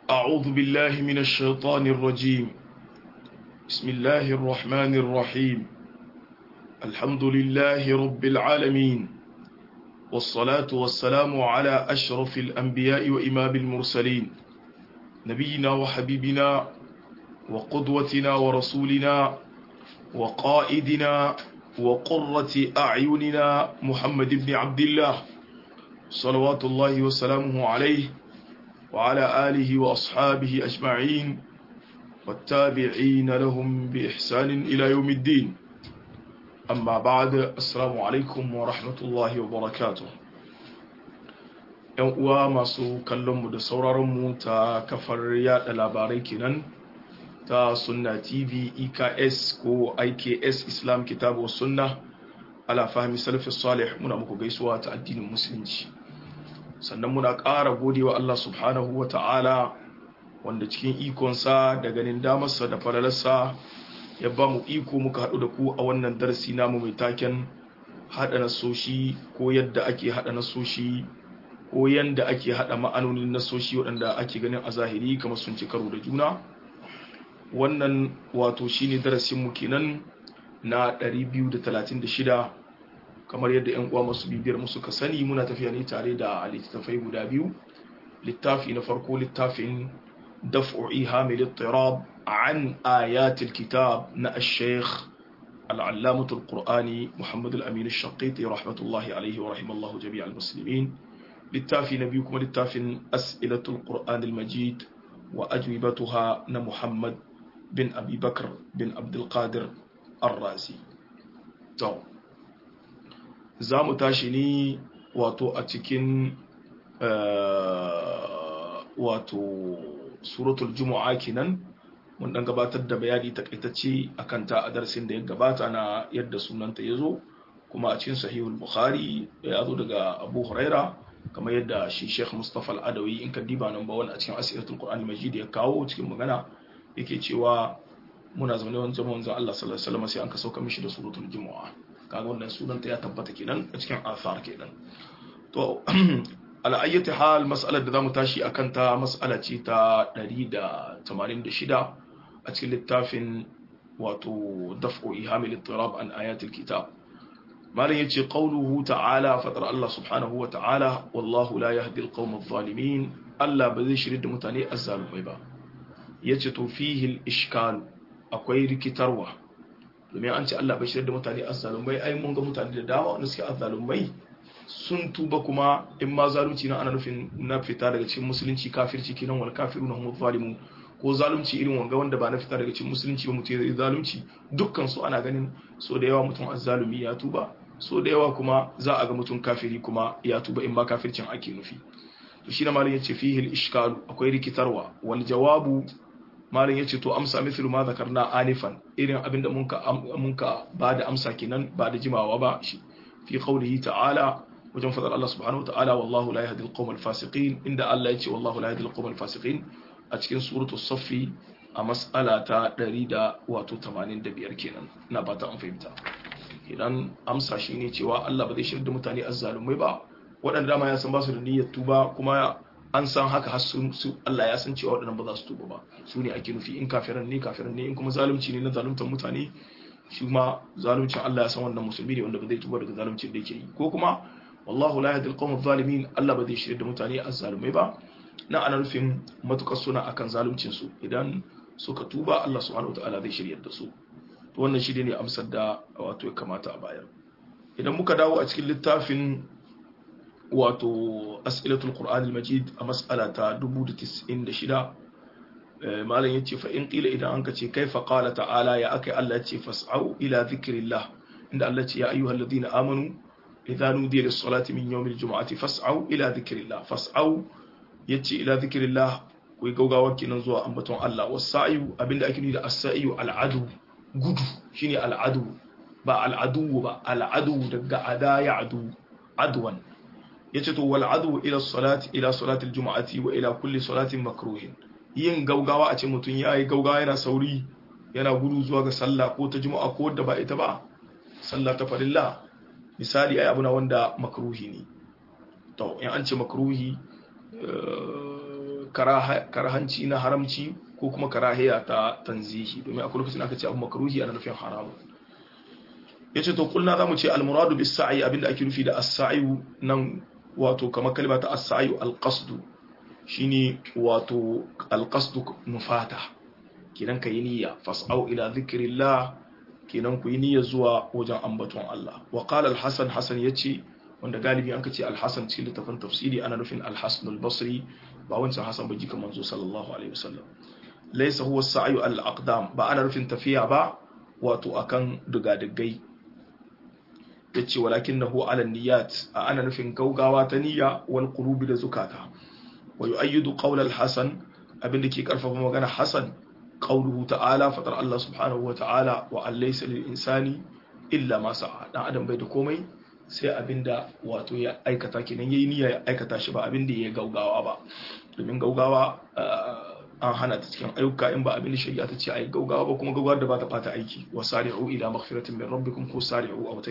أعوذ بالله من الشيطان الرجيم بسم الله الرحمن الرحيم الحمد لله رب العالمين والصلاة والسلام على أشرف الأنبياء وإمام المرسلين نبينا وحبيبنا وقدوتنا ورسولنا وقائدنا وقرة أعيننا محمد بن عبد الله صلوات الله وسلامه عليه وعلى آله وأصحابه أجمعين والتابعين لهم بإحسان إلى يوم الدين أما بعد السلام عليكم ورحمة الله وبركاته ‘yan uwa masu kallonmu da sauraronmu ta kafar yada labarai kenan ta sunna tv eks ko iks islam kitabu sunna ala fahimi salafi salih muna muku gaisuwa ta addinin musulunci sannan muna ƙara godewa Allah subhanahu wa ta'ala wanda cikin ikonsa da ganin damarsa da falalarsa ya ba mu iko muka haɗu da ku a wannan darasi namu mai taken haɗa nasoshi ko yadda ake haɗa nasoshi ko yadda ake haɗa ma'anonin nasoshi waɗanda ake ganin a zahiri kamar sun ci karo da juna wannan wato shine darasinmu kenan na 236 kamar yadda 'yan uwa masu bibiyar mu suka sani muna tafiya ne tare da littattafai guda biyu littafi na farko littafin daf'u ihamil ittirab an ayatil kitab na ash-shaykh al-allamah al-qur'ani muhammad al-amin ash-shaqiti rahmatullahi alayhi wa rahimallahu jami' al-muslimin littafi na biyu kuma littafin as'ilatul qur'an al-majid wa ajwibatuha na muhammad bin abi bakr bin abdul qadir ar-razi to za mu tashi ne wato a cikin wato suratul jumu'a kenan mun dan gabatar da bayani takaitacce akan ta a darasin da ya gabata na yadda sunanta ya zo kuma a cikin sahihul bukhari ya zo daga abu huraira kamar yadda shi sheikh mustapha al-adawi in ka diba nan ba wani a cikin asiratul qur'an majid ya kawo cikin magana yake cewa muna zaune wani zaman wanzan Allah sallallahu alaihi wasallam sai an ka sauka mishi da suratul jumu'a kaga wannan sunanta ya tabbata kenan a cikin athar kenan to ala ayyati hal mas'alar da zamu tashi akan ta mas'ala ce ta 186 a cikin littafin wato daf'u ihamil ittirab an ayatil kitab malam yace qawluhu ta'ala fatar Allah subhanahu wa ta'ala wallahu la yahdi alqawm adh-dhalimin Allah ba zai shirye da mutane azzalumai ba yace to fihi al-ishkal akwai rikitarwa domin an ce Allah bai shirya da mutane azzalumai ai mun ga mutane da dama wanda suke azzalumai sun tuba kuma in ma zalunci na ana nufin na fita daga cikin musulunci kafirci kenan wal kafiruna hum zalimun ko zalunci irin wanga wanda ba na fita daga cikin musulunci ba mutum ya zalunci dukkan su ana ganin so da yawa mutum azzalumi ya tuba so da yawa kuma za a ga mutum kafiri kuma ya tuba in ma kafircin ake nufi to shi na malin yace fihi al-ishkal akwai rikitarwa wal jawabu malin yace to amsa mithlu ma zakarna anifan irin abinda munka munka ba da amsa kenan ba da jimawa ba shi fi qawlihi ta'ala wajen fadar Allah subhanahu wa ta'ala wallahu la yahdi al-qawm al-fasiqin inda Allah yace wallahu la yahdi al-qawm al-fasiqin a cikin suratul saffi a mas'ala ta 185 kenan ina fata an fahimta idan amsa shine cewa Allah ba zai shirya da mutane azzalumai ba waɗanda dama ya san ba su da niyyar tuba kuma an san haka har su Allah ya san cewa waɗannan ba za su tuba ba su ne ake nufi in kafiran ne kafiran ne in kuma zalunci ne na zaluntar mutane shi ma zaluncin Allah ya san wannan musulmi ne wanda ba zai tuba daga zaluncin da yake yi ko kuma wallahu la yahdi al zalimin Allah ba zai shirya da mutane azzalumai ba na ana nufin matukar suna akan zaluncin su idan suka tuba Allah subhanahu wataala zai shirya da su to wannan shi ne amsar da wato ya kamata a bayar idan muka dawo a cikin littafin wato as'ilatul qur'anil majid a mas'ala ta 1096 malam yace fa in qila idan anka ce kaifa qala ta'ala ya akai Allah yace fas'au ila dhikrillah inda Allah yace ya ayyuhalladhina amanu idza nudiya lis-salati min yawmil jum'ati fas'au ila dhikrillah fas'au yace ila dhikrillah ku gaugawa kenan zuwa ambaton Allah wasa'yu abinda ake nufi da as-sa'yu al-adu gudu shine al-adu ba al-adu ba al-adu daga ada ya adu adwan yace to wal adu ila salati ila salati al-jum'ati wa ila kulli salatin makruhin yin gaugawa a ce mutum ya yi gaugawa yana sauri yana gudu zuwa ga sallah ko ta juma'a ko da ba ita ba sallah ta farilla misali ai abuna wanda makruhi ne to in an ce makruhi karahanci na haramci ko kuma karahiya ta tanzihi domin akwai lokacin aka ce abu makruhi ana nufin haramu yace to kulna zamu ce al-muradu bis sa'i abinda ake nufi da as-sa'i nan wato kamar kalma ta as-sa'i al-qasd shine wato al-qasd nufata kidan kai niyya fas'au ila dhikrillah kidan ku yi niyya zuwa wajen ambaton Allah wa qala al-hasan hasan yace wanda galibi an kace al-hasan cikin littafin tafsiri ana nufin al-hasan al-basri ba wancan hasan ba jikan manzo sallallahu alaihi wasallam laysa huwa as-sa'yu al-aqdam ba ana nufin tafiya ba wato akan dugadugai yace walakinahu ala niyyat ana nufin gaugawa ta niyya wal qulubi da zukata wa yu'ayyidu qawl al-hasan abinda ke karfafa magana hasan qawluhu ta'ala fatar Allah subhanahu wa ta'ala wa allaysa lil insani illa ma sa'a dan adam bai da komai sai abinda wato ya aikata kenan yayi niyya ya aikata shi ba abinda ya gaugawa ba domin gaugawa an hana ta cikin ayyuka in ba abin da shari'a ta ce ai gaugawa ba kuma gaugawar da ba ta fata aiki wa sari'u ila maghfiratin min rabbikum ko sari'u aw ta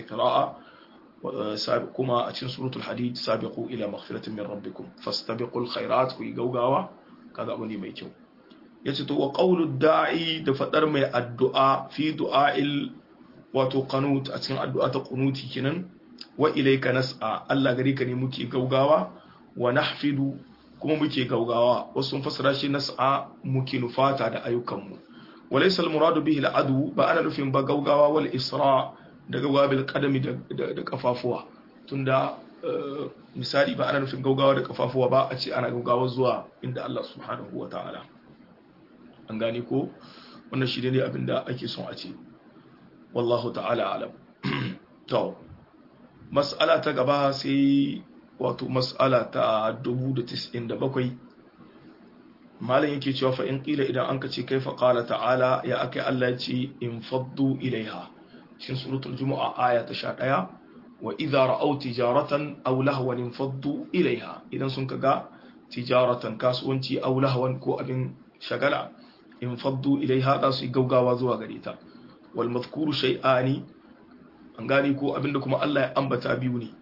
qira'a kuma a cikin suratul hadid sabiqu ila maghfiratin min rabbikum fastabiqul khairat ku gaugawa kaga abu ne mai kyau yace to wa qawlu da'i da fadar mai addu'a fi du'a'il wato qanut a cikin addu'a ta qunuti kenan wa ilayka nas'a Allah gari ka ne muke gaugawa wa nahfidu kuma muke gaugawa wasu sun fassara shi nas'a muke nufata da ayyukanmu walaysa al-muradu bihi al-adu ba ana nufin ba gaugawa wal isra da gaugawa bil qadami da kafafuwa tunda misali ba ana nufin gaugawa da kafafuwa ba a ce ana gaugawa zuwa inda Allah subhanahu wa ta'ala an gane ko wannan shi ne abinda ake son a ce wallahu ta'ala alam to mas'ala ta gaba sai wato mas'ala ta 1097 malam yake cewa fa in qila idan anka ce kaifa qala ta'ala ya akai Allah ya ce in faddu ilaiha shin suratul jumu'a aya ta 11 wa idza ra'aw tijaratan aw lahwan infaddu ilaiha idan sun kaga tijaratan kasuwanci aw lahwan ko abin shagala infaddu ilaiha za su yi gaugawa zuwa gare ta wal madhkuru shay'ani an gane ko abinda kuma Allah ya ambata biyu ne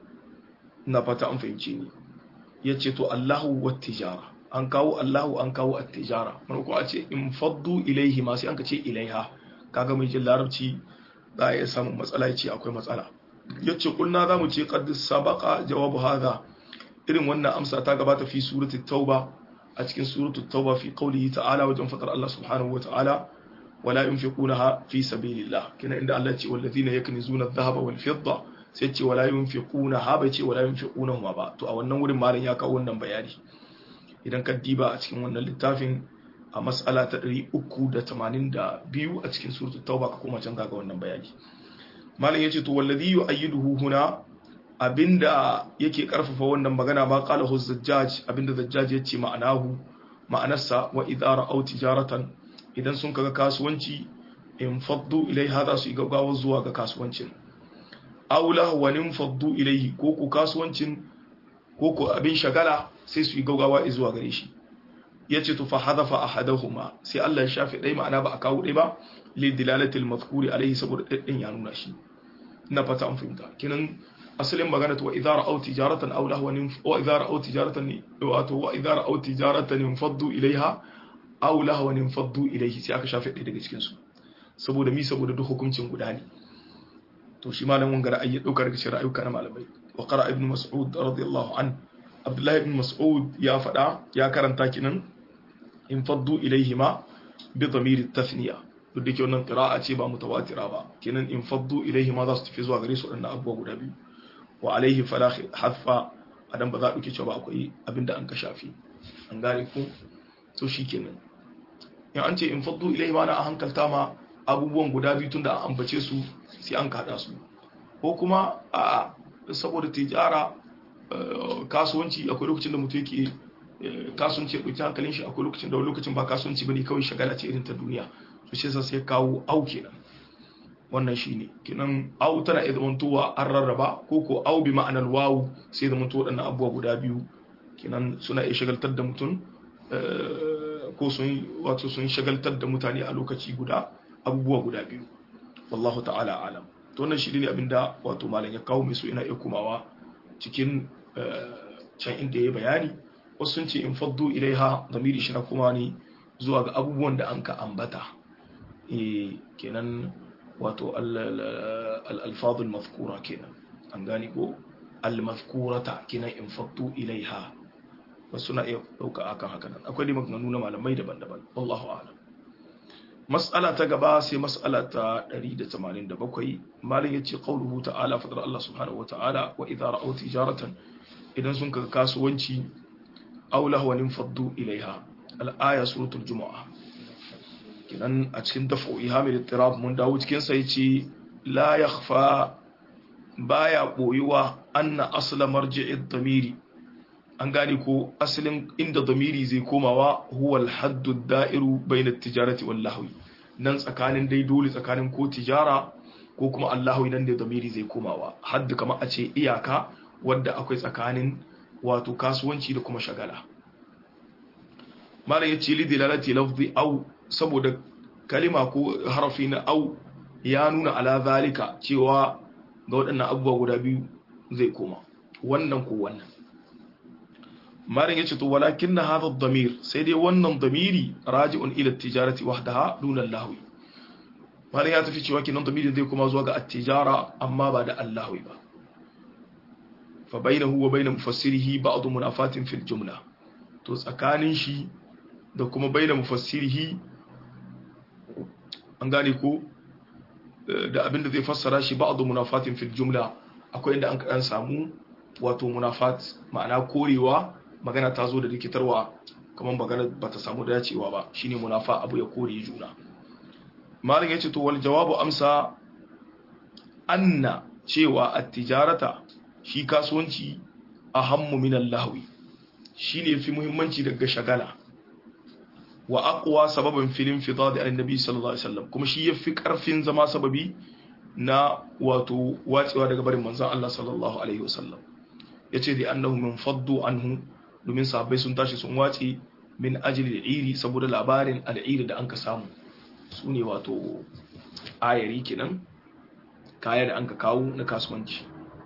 na fata an fahimci ni ya ce to Allahu wa tijara an kawo Allahu an kawo at-tijara mun ko a ce in faddu ilaihi ma sai an ka ce ilaiha kaga mai jin larabci za ya samu matsala ya ce akwai matsala ya ce kulna za mu ce qad sabaqa jawabu hadha irin wannan amsa ta gabata fi surati tauba a cikin suratu tauba fi qawlihi ta'ala wajen fadar Allah subhanahu wa ta'ala wala yunfiqunaha fi sabilillah kina inda Allah ya ce wallazina yaknizuna adh-dhahaba wal fidda sai ce wala yunfiqunaha bai ce wala yunfiqunahu ba to a wannan wurin malam ya kawo wannan bayani idan ka diba a cikin wannan littafin a mas'ala ta 382 a cikin suratul tauba ka koma can ga wannan bayani malam yace to wallazi yu'ayyiduhu huna abinda yake karfafa wannan magana ma qala hu zajjaj abinda zajjaj yace ma'anahu ma'anarsa wa idza ra'aw tijaratan idan sun kaga kasuwanci in faddu ilaiha za su yi gaggawa zuwa ga kasuwancin aula wanin faddu ilaihi ko ku kasuwancin ko ku abin shagala sai su yi gaggawa zuwa gare shi yace to fa hadafa ahadahuma sai Allah ya shafe dai ma'ana ba a kawo dai ba li dilalatil mazkuri alaihi saboda din ya nuna shi ina fata an fahimta kinan asalin magana to idza ra'aw tijaratan aw lahwan wa idza ra'aw tijaratan wato wa idza ra'aw tijaratan faddu ilaiha aw lahwan faddu ilaihi sai aka shafe ɗaya daga cikin su saboda mi saboda duk hukuncin guda ne to shi malamin gara ayi daukar daga cikin ra'ayuka na malamai wa qara ibn mas'ud radiyallahu an abdullah ibn mas'ud ya faɗa ya karanta kinan in faddu ilaihi ma bi dhamir tathniya duk da ke wannan qira'a ce ba mutawatira ba kinan in faddu ilaihi ma za su tafi zuwa gare su wadannan abubuwa guda biyu wa alaihi fala hadfa adan ba za a dauke cewa ba akwai abinda an ka shafi an gane ku to shikenan in an ce in faddu ilaihi ma na a hankalta ma abubuwan guda biyu tun da an ambace su sai an kada su ko kuma a saboda tijara kasuwanci akwai lokacin da mutum yake kasuwanci ya ɗauki hankalin shi akwai lokacin da wani lokacin ba kasuwanci bane kawai shagala ce irin ta duniya to shi yasa sai kawo au kenan wannan shine kenan au tana iya zamantowa an rarraba ko ko au bi ma'anar wawu sai zamanto waɗannan abubuwa guda biyu kenan suna iya shagaltar da mutum ko sun wato sun shagaltar da mutane a lokaci guda abubuwa guda biyu wallahu ta'ala alam to wannan shi ne abinda wato malam ya kawo mai so ina iya kumawa cikin can inda ya bayani wasu sun ce in faddu ilaiha damiri shi na kuma ne zuwa ga abubuwan da an ka ambata eh kenan wato al-alfadul mazkura kenan an gani ko al-mazkurata kenan in faddu ilaiha wasu na iya dauka akan haka nan akwai dai maganganu na malamai daban-daban wallahu a'lam mas'ala ta gaba sai mas'ala ta 187 malin yace qauluhu ta'ala fadar Allah subhanahu wa ta'ala wa idza ra'aw tijaratan idan sun kaga kasuwanci aw lahwan faddu ilaiha al-aya suratul jumu'a kinan a cikin daf'u ihamil ittirab mun dawo cikin sa yace la yakhfa baya boyuwa anna asla marji'id damiri an gane ko asalin inda damiri zai komawa huwa al-haddu da'iru bayna at-tijarati wal lahwi nan tsakanin dai dole tsakanin ko tijara ko kuma allahwi nan da damiri zai komawa haddu kamar a ce iyaka wadda akwai tsakanin wato kasuwanci da kuma shagala malam yace li dilalati lafzi au saboda kalima ko harafi na au ya nuna ala zalika cewa ga waɗannan abubuwa guda biyu zai koma wannan ko wannan malam yace to walakin na hadha damir sai dai wannan damiri raji'un ila tijarati wahdaha duna lahwi malam ya tafi cewa kinan damiri zai koma zuwa ga at-tijara amma ba da allahwi ba fa bainahu wa bain mufassirihi ba'd munafatin fil jumla to tsakanin shi da kuma baina mufassirihi an gane ko da abinda zai fassara shi ba'd munafatin fil jumla akwai inda an kadan samu wato munafat ma'ana korewa magana ta zo da rikitarwa kamar magana ba ta samu dacewa ba shine munafa abu ya kore juna malin yace to wal jawabu amsa anna cewa at-tijarata shi kasuwanci ahammu min al-lahwi shine fi muhimmanci daga shagala wa aqwa sababan filin fidad annabi sallallahu alaihi wasallam kuma shi yafi karfin zama sababi na wato wacewa daga barin manzon Allah sallallahu alaihi wasallam yace da annahu min faddu anhu domin sahabbai sun tashi sun wace min ajli al-iri saboda labarin al-iri da anka samu sune wato ayari kenan kaya da anka kawo na kasuwanci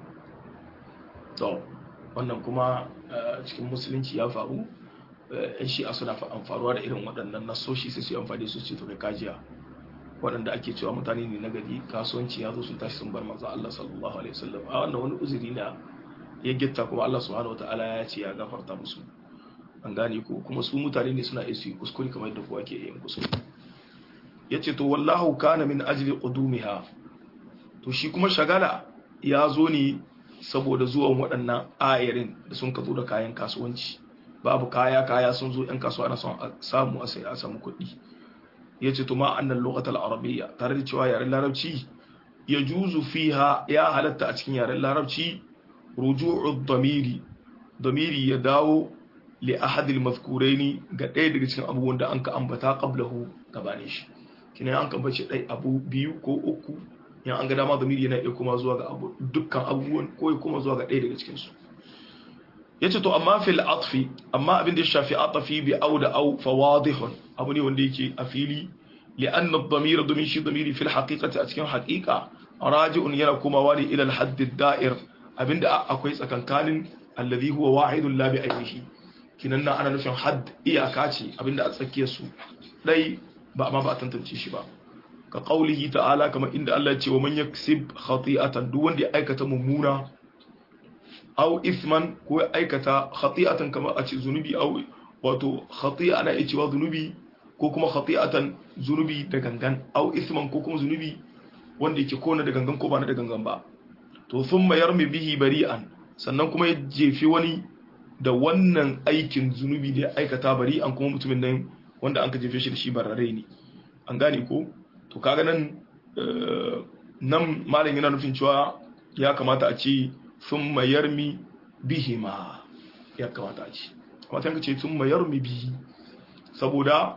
to wannan kuma cikin musulunci ya faru yan shi'a suna amfaruwa da irin waɗannan nasoshi sai su yi amfani su ce to kai kajiya waɗanda ake cewa mutane ne na gari kasuwanci ya zo sun tashi sun bar manzo Allah sallallahu alaihi wasallam a wannan wani uzuri na ya gitta kuma Allah subhanahu wataala ya ce ya gafarta musu an gane ko kuma su mutane ne suna iya su yi kuskure kamar yadda kowa ke yin kuskure yace to wallahu kana min ajli qudumiha to shi kuma shagala ya zo ne saboda zuwan waɗannan ayarin da sun ka zo da kayan kasuwanci babu kaya kaya sun zo yan kasuwa na son samu a sai a samu kuɗi ya ce tuma annan lokacin arabiyya tare da cewa yaren larabci ya juzu fiha ya halatta a cikin yaren larabci ruju'u damiri damiri ya dawo li ahadil mazkuraini ga ɗaya daga cikin abubuwan da an ka ambata qablahu gabanin shi kina an ka bace ɗai abu biyu ko uku yan an ga dama zamiri yana iya kuma zuwa ga abu dukkan abubuwan ko ya kuma zuwa ga ɗaya daga cikinsu ya ce to amma fil atfi amma abin da ya shafi atafi bi au da au fa wadihun abu ne wanda yake a fili li anna dhamira domin shi dhamiri fil haqiqati a cikin haqiqa raji'un yana komawa ne ila al-hadd ad-da'ir abinda akwai tsakankanin alladhi huwa wahidun la bi ayyihi kinan nan ana nufin hadd iyaka ce abinda a tsakiyar su dai ba amma ba a tantance shi ba ka qaulihi ta'ala kamar inda Allah ya ce wa man yaksib khati'atan duk wanda ya aikata mummuna aw ithman ko ya aikata khati'atan kamar a ce zunubi aw wato khati'a ana iya cewa zunubi ko kuma khati'atan zunubi da gangan aw ithman ko kuma zunubi wanda yake kona da gangan ko ba na da gangan ba to thumma yarmi bihi bari'an sannan kuma ya jefi wani da wannan aikin zunubi da ya aikata bari'an kuma mutumin nan wanda an ka jefe shi da shi barare ne an gane ko to kaga nan nan malam yana nufin cewa ya kamata a ce sun mayar mi bihi ma ya kamata a ce amma ta ce sun mayar mi bihi saboda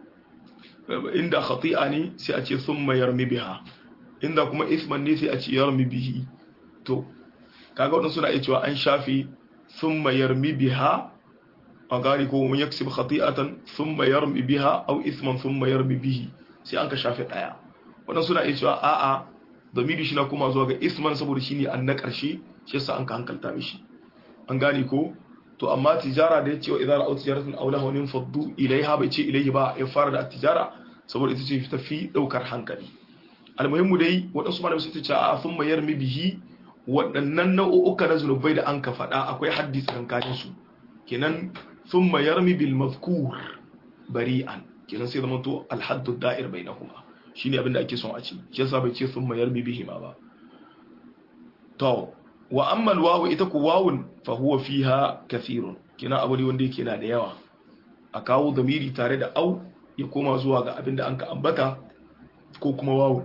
inda khati'a ne sai a ce sun mayar mi biha inda kuma isman ne sai a ce yar mi bihi to kaga wadansu suna iya cewa an shafi sun mayar mi biha a gari ko mun yaksib khati'atan sun mayar mi biha au isman sun mayar mi bihi sai an ka shafe ɗaya waɗansu suna iya cewa a'a zamiri shi na kuma zuwa ga isman saboda shi ne an na ƙarshe shi yasa an ka hankalta mishi an gane ko to amma tijara da ya ce wa idan ra'au tijaratun aw lahawin faddu ilaiha bai ce ilaihi ba ya fara da tijara saboda ita ce ta fi daukar hankali almuhimmu dai waɗansu malamai sun ce a sun mayar mi bihi waɗannan nau'uka na zunubai da an ka faɗa akwai haddi tsakankanin su kenan sun mayar mi bil mazkur bari'an kenan sai zama to alhaddu da'ir bainahuma shine abin da ake son a ci shi yasa bai ce sun mayar mi bihi ma ba to wa amma alwawu ita ku wawun fa huwa fiha kathirun kina abu ne wanda yake na da yawa a kawo zamiri tare da au ya koma zuwa ga abin da an ka ambata ko kuma wawun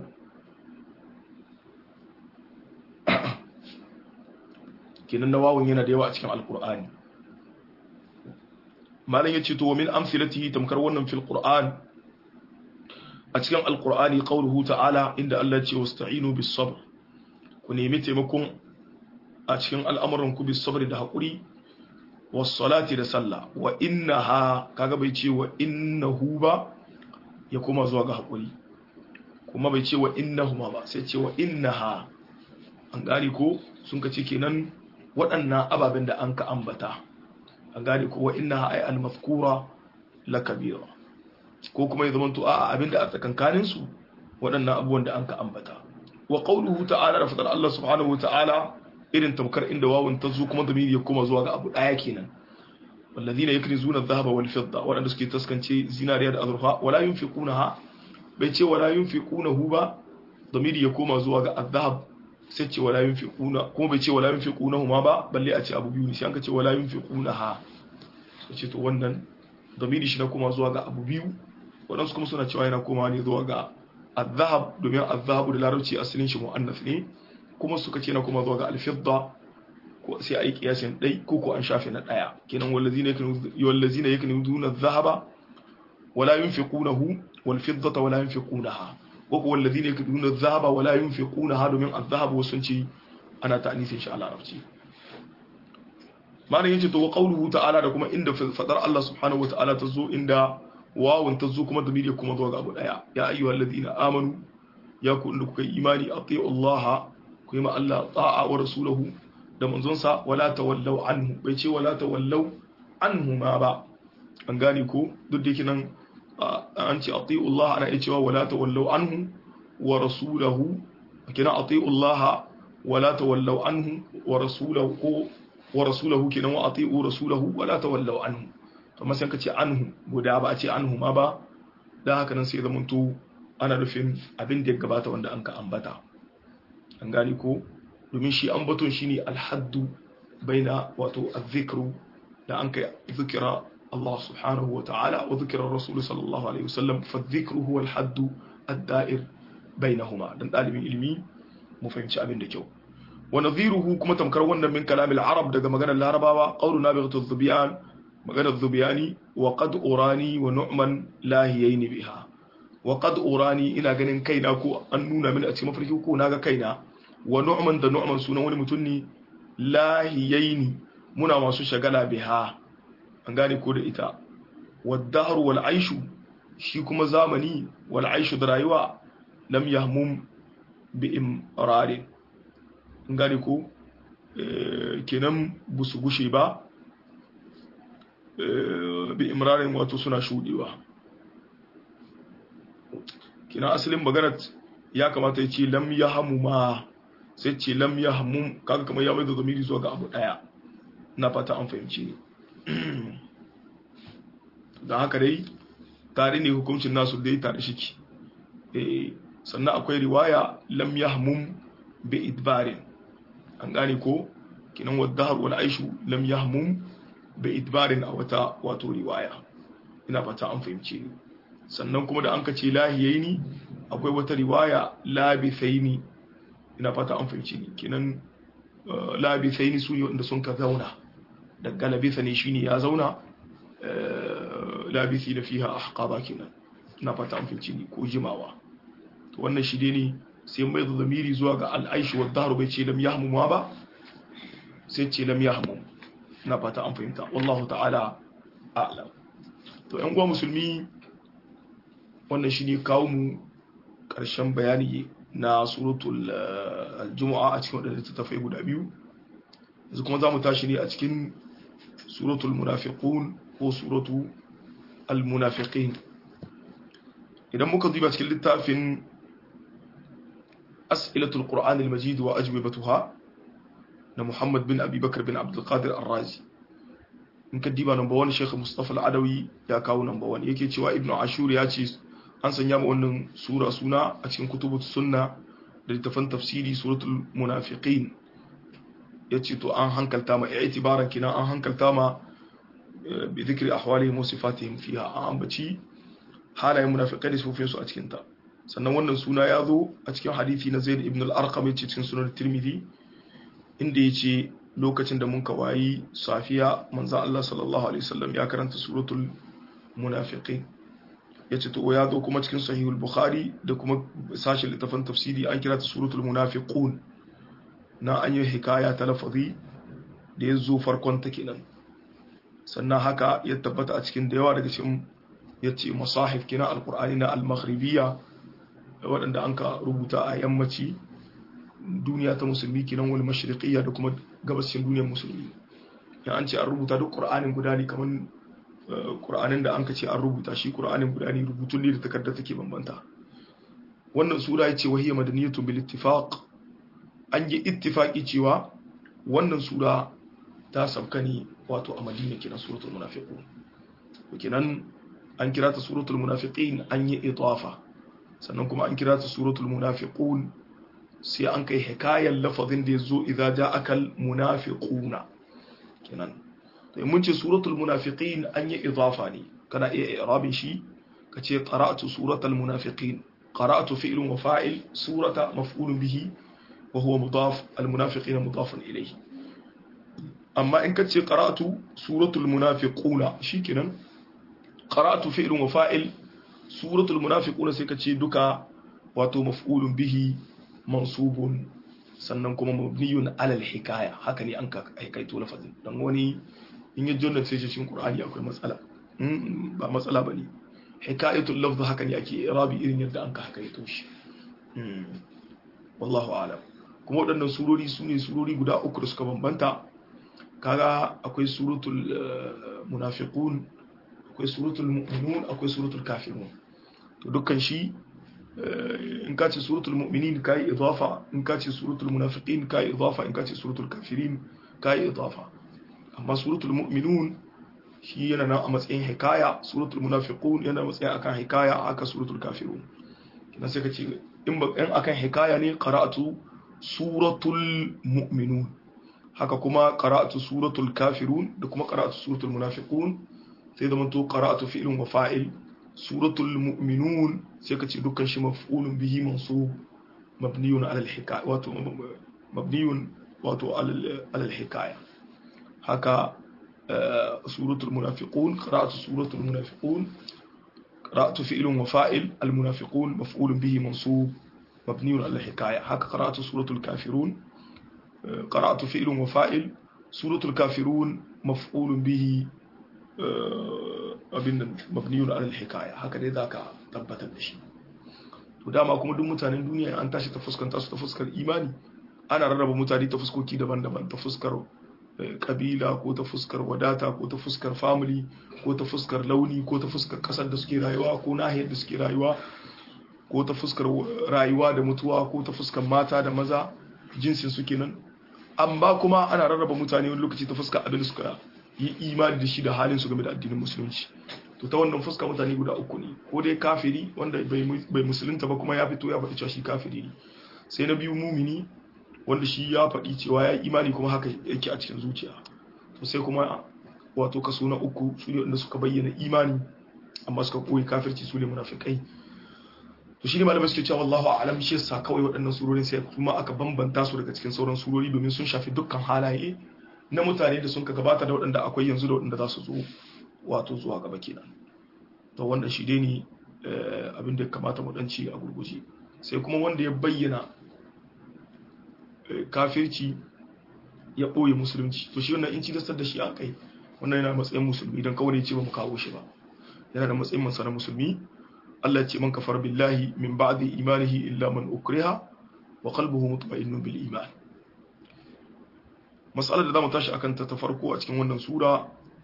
kenan na wawun yana da yawa a cikin alkur'ani malam ya ce to min amsilatihi tamkar wannan fil qur'an a cikin alkur'ani qauluhu ta'ala inda Allah ya ce wasta'inu bis sabr ku nemi taimakon a cikin al'amuran ku bis sabr da hakuri was salati da sallah wa innaha kaga bai ce wa innahu ba ya koma zuwa ga hakuri kuma bai ce wa innahuma ba sai ce wa innaha an gane ko sun ka ce kenan waɗannan ababen da an ka ambata an gane ko wa innaha ay al-mazkura la kabira ko kuma ya zama to a abinda a tsakankanin su waɗannan abubuwan da an ka ambata wa qawluhu ta'ala da fadar Allah subhanahu wa ta'ala irin tamkar inda wawun ta zo kuma zamiri ya koma zuwa ga abu daya kenan والذين يكنزون الذهب والفضة waɗanda suke taskance zinariya da azurfa wala yunfiqunaha bai ce wala yunfiqunahu ba zamiri ya koma zuwa ga azhab sai ce wala yunfiquna kuma bai ce wala yunfiqunahu ma ba balle a ce abu biyu ne sai an ka ce wala yunfiqunaha sai ce to wannan zamiri shi na koma zuwa ga abu biyu waɗansu kuma suna cewa yana koma ne zuwa ga azhab domin azhabu da larabci asalin shi mu'annas ne kuma suka ce na koma zuwa ga alfidda ko sai a yi kiyasin ɗai ko ko an shafe na ɗaya kenan wallazina yaknuzuna adh-dhahaba wala yunfiqunahu wal fiddata wala yunfiqunaha ko ko wallazina yaknuzuna adh-dhahaba wala yunfiqunaha domin adh-dhahab wasun ci ana ta'nisin shi a larabci ma'ana yace to qawluhu ta'ala da kuma inda fadar Allah subhanahu wa ta'ala tazo inda wawun tazo kuma damiri kuma zuwa ga abu daya ya ayyuhallazina amanu ya ku inda kuka yi imani ati'u Allah ku yi ma Allah ta'a wa rasulahu da manzonsa wala tawallau anhu bai ce wala tawallau anhu ma ba an gane ko duk da yake nan an ce ati'u Allah ana iya cewa wala tawallau anhu wa rasulahu kina ati'u Allah wala tawallau anhu wa rasulahu ko wa rasulahu kenan wa ati'u rasulahu wala tawallau anhu to amma sai ka ce anhu guda ba a ce anhu ma ba dan haka nan sai zamanto ana nufin abin da ya gabata wanda an ka ambata an gane ko domin shi ambaton shi ne alhaddu baina wato azzikru da an kai zikira Allah subhanahu wa ta'ala wa zikirar Rasulu sallallahu alaihi wasallam fa zikru huwa alhaddu ad-da'ir bainahuma dan dalibin ilimi mu fahimci abin da kyau wa nadhiruhu kuma tamkar wannan min kalamil arab daga maganar larabawa qawluna bi ghadab maganar zubiyani wa qad urani wa nu'man lahiyaini biha wa qad urani ina ganin kaina ko an nuna mini a cikin mafarki ko naga kaina wa nu'man da nu'man sunan wani mutum ne lahiyaini muna masu shagala biha an gane ko da ita waddaharu wal aishu shi kuma zamani wal aishu da rayuwa lam yahmum bi imrarin an gane ko kenan busu gushe ba bi imrarin wato suna shudewa kenan asalin maganar ya kamata ya ce lam yahmu ma sai ce lam ya hammun kaga kamar ya mai da zamiri zuwa ga abu daya na fata an fahimci ne don haka dai tare ne hukuncin nasu dai tare shiki sannan akwai riwaya lam ya hammun bi idbarin an gane ko kinan wadda har wani aishu lam ya hammun bi idbarin a wata wato riwaya ina fata an fahimci ne sannan kuma da an ka ce lahiyai ni akwai wata riwaya labithai ni ina fata an fahimci ni kenan labisai ni su ne wanda sun ka zauna daga labisa ne shine ya zauna labisi da fiha ahqaba kenan ina fata an fahimci ni ko jimawa to wannan shi ne sai mai da zamiri zuwa ga al'aishi wa daru bai ce lam yahmu ma ba sai ce lam yahmu ina fata an fahimta wallahu ta'ala a'lam to yan uwa musulmi wannan shi ne kawo mu ƙarshen bayani na suratul aljumu'a a cikin waɗanda littattafai guda biyu yanzu kuma za mu tashi ne a cikin suratul munafiqun ko suratu al-munafiqin idan muka duba cikin littafin as'ilatul qur'an al-majid wa ajwibatuha na Muhammad bin Abi Bakar bin Abdul Qadir Ar-Razi in ka diba number 1 Sheikh Mustafa Al-Adawi ya kawo number 1 yake cewa Ibn Ashur ya ce an sanya mu wannan sura suna a cikin kutubut sunna da littafan tafsiri suratul munafiqin yace to an hankalta ma i'tibaran kina an hankalta ma bi dhikri ahwalihim wa sifatihim fiha an ambaci halayen munafiqai da sufin su a cikin ta sannan wannan suna ya zo a cikin hadisi na Zaid ibn al-Arqam yace cikin sunan Tirmidhi inda yace lokacin da mun kawayi safiya manzo Allah sallallahu alaihi wasallam ya karanta suratul munafiqin yace to ya zo kuma cikin sahihul bukhari da kuma sashin littafin tafsiri an kira ta suratul munafiqun na an yi hikaya ta lafazi da ya zo farkon ta kenan sannan haka ya tabbata a cikin da yawa daga cikin yace masahif kina alqur'ani na al-maghribiyya waɗanda an ka rubuta a yammaci duniya ta musulmi kenan wal mashriqiyya da kuma gabashin duniyar musulmi ya an ce an rubuta duk qur'anin guda ne kaman qur'anin da an ka ce an rubuta shi qur'anin guda ne rubutun ne da takarda take bambanta wannan sura yace wahiyya madaniyatu bil ittifaq an yi ittifaqi cewa wannan sura ta sabka ne wato a madina kenan suratul munafiqun kenan an kira ta suratul munafiqin an yi itafa sannan kuma an kira ta suratul munafiqun sai an kai hikayen lafazin da ya zo idza ja'aka al munafiquna kenan to mun ce suratul munafiqin an yi idafa ne kana iya i'rabin shi kace qara'tu suratul munafiqin qara'tu fi'lun wa fa'il surata maf'ulun bihi wa huwa mudaf al munafiqina mudafun ilayhi amma in kace qara'tu suratul munafiquna shikenan qara'tu fi'lun wa fa'il suratul munafiquna sai kace duka wato maf'ulun bihi mansubun sannan kuma mabniyun alal hikaya haka ne an ka aikaito lafazin dan wani in yi jonna sai cikin qur'ani akwai matsala ba matsala bane hikayatul lafz haka ne ake rabi irin yadda an ka hakaito shi wallahu a'lam kuma waɗannan surori su ne surori guda uku da suka bambanta kaga akwai suratul munafiqun akwai suratul mu'minun akwai suratul kafirun to dukkan shi in ka ce suratul mu'minin kai idafa in ka ce suratul munafiqin kai idafa in ka ce suratul kafirin kai idafa amma suratul mu'minun shi yana nan a matsayin hikaya suratul munafiqun yana matsayin akan hikaya aka suratul kafirun kina sai ka ce in ba in akan hikaya ne qara'atu suratul mu'minun haka kuma qara'atu suratul kafirun da kuma qara'atu suratul munafiqun sai da manto qara'atu fi'lun wa fa'il suratul mu'minun sai ka ce dukkan shi maf'ulun bihi mansub mabniyun ala al-hikaya wato mabniyun wato ala al-hikaya haka suratul munafiqun qira'atu suratul munafiqun qira'atu fi'lun wa fa'il al-munafiqun maf'ulun bihi mansub mabniyun ala al-hikaya haka qira'atu suratul kafirun qira'atu fi'lun wa fa'il suratul kafirun maf'ulun bihi abin nan mabniyun alal hikaya haka dai zaka tabbatar da shi to dama kuma duk mutanen duniya an tashi ta fuskanta su ta fuskar imani ana rarraba mutane ta fuskoki daban-daban ta fuskar kabila ko ta fuskar wadata ko ta fuskar family ko ta fuskar launi ko ta fuskar kasar da suke rayuwa ko nahiyar da suke rayuwa ko ta fuskar rayuwa da mutuwa ko ta fuskar mata da maza jinsin su kenan amma kuma ana rarraba mutane wani lokaci ta fuskar abin da suka yi imani da shi da halin su game da addinin musulunci to ta wannan fuska mutane guda uku ne ko dai kafiri wanda bai musulunta ba kuma ya fito ya faɗi cewa shi kafiri ne sai na biyu mumini wanda shi ya faɗi cewa ya yi imani kuma haka yake a cikin zuciya to sai kuma wato kaso na uku su ne wanda suka bayyana imani amma suka koyi kafirci su ne munafikai to shi ne malamai suke cewa wallahu a'lam shi yasa kawai waɗannan surorin sai kuma aka bambanta su daga cikin sauran surori domin sun shafi dukkan halaye na mutane da sun ka gabata da waɗanda akwai yanzu da waɗanda za su zo wato zuwa gaba kenan to wanda shi dai ne abin da ya kamata mu ɗanci a gurguje sai kuma wanda ya bayyana kafirci ya ɓoye musulunci to shi wannan in ci da shi a kai wannan yana matsayin musulmi don kawai ce ba mu kawo shi ba yana da matsayin mansa na musulmi Allah ya ce man kafar billahi min ba'di imanihi illa man ukriha wa qalbuhu mutma'innun bil iman mas'alar da zamu tashi akan ta ta farko a cikin wannan sura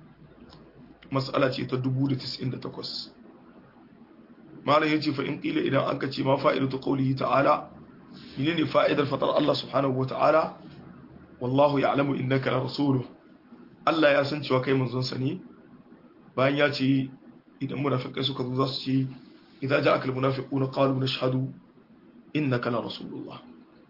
mas'ala ce ta 1098 malam yace fa in qila idan an kace ma fa'idatu qawlihi ta'ala menene fa'idar fatar Allah subhanahu wa ta'ala wallahu ya'lamu innaka la rasuluhu Allah ya san cewa kai manzon sa ne bayan ya ce idan munafikai suka zo za su ce idan ja'aka almunafiquna qalu nashhadu innaka la rasulullah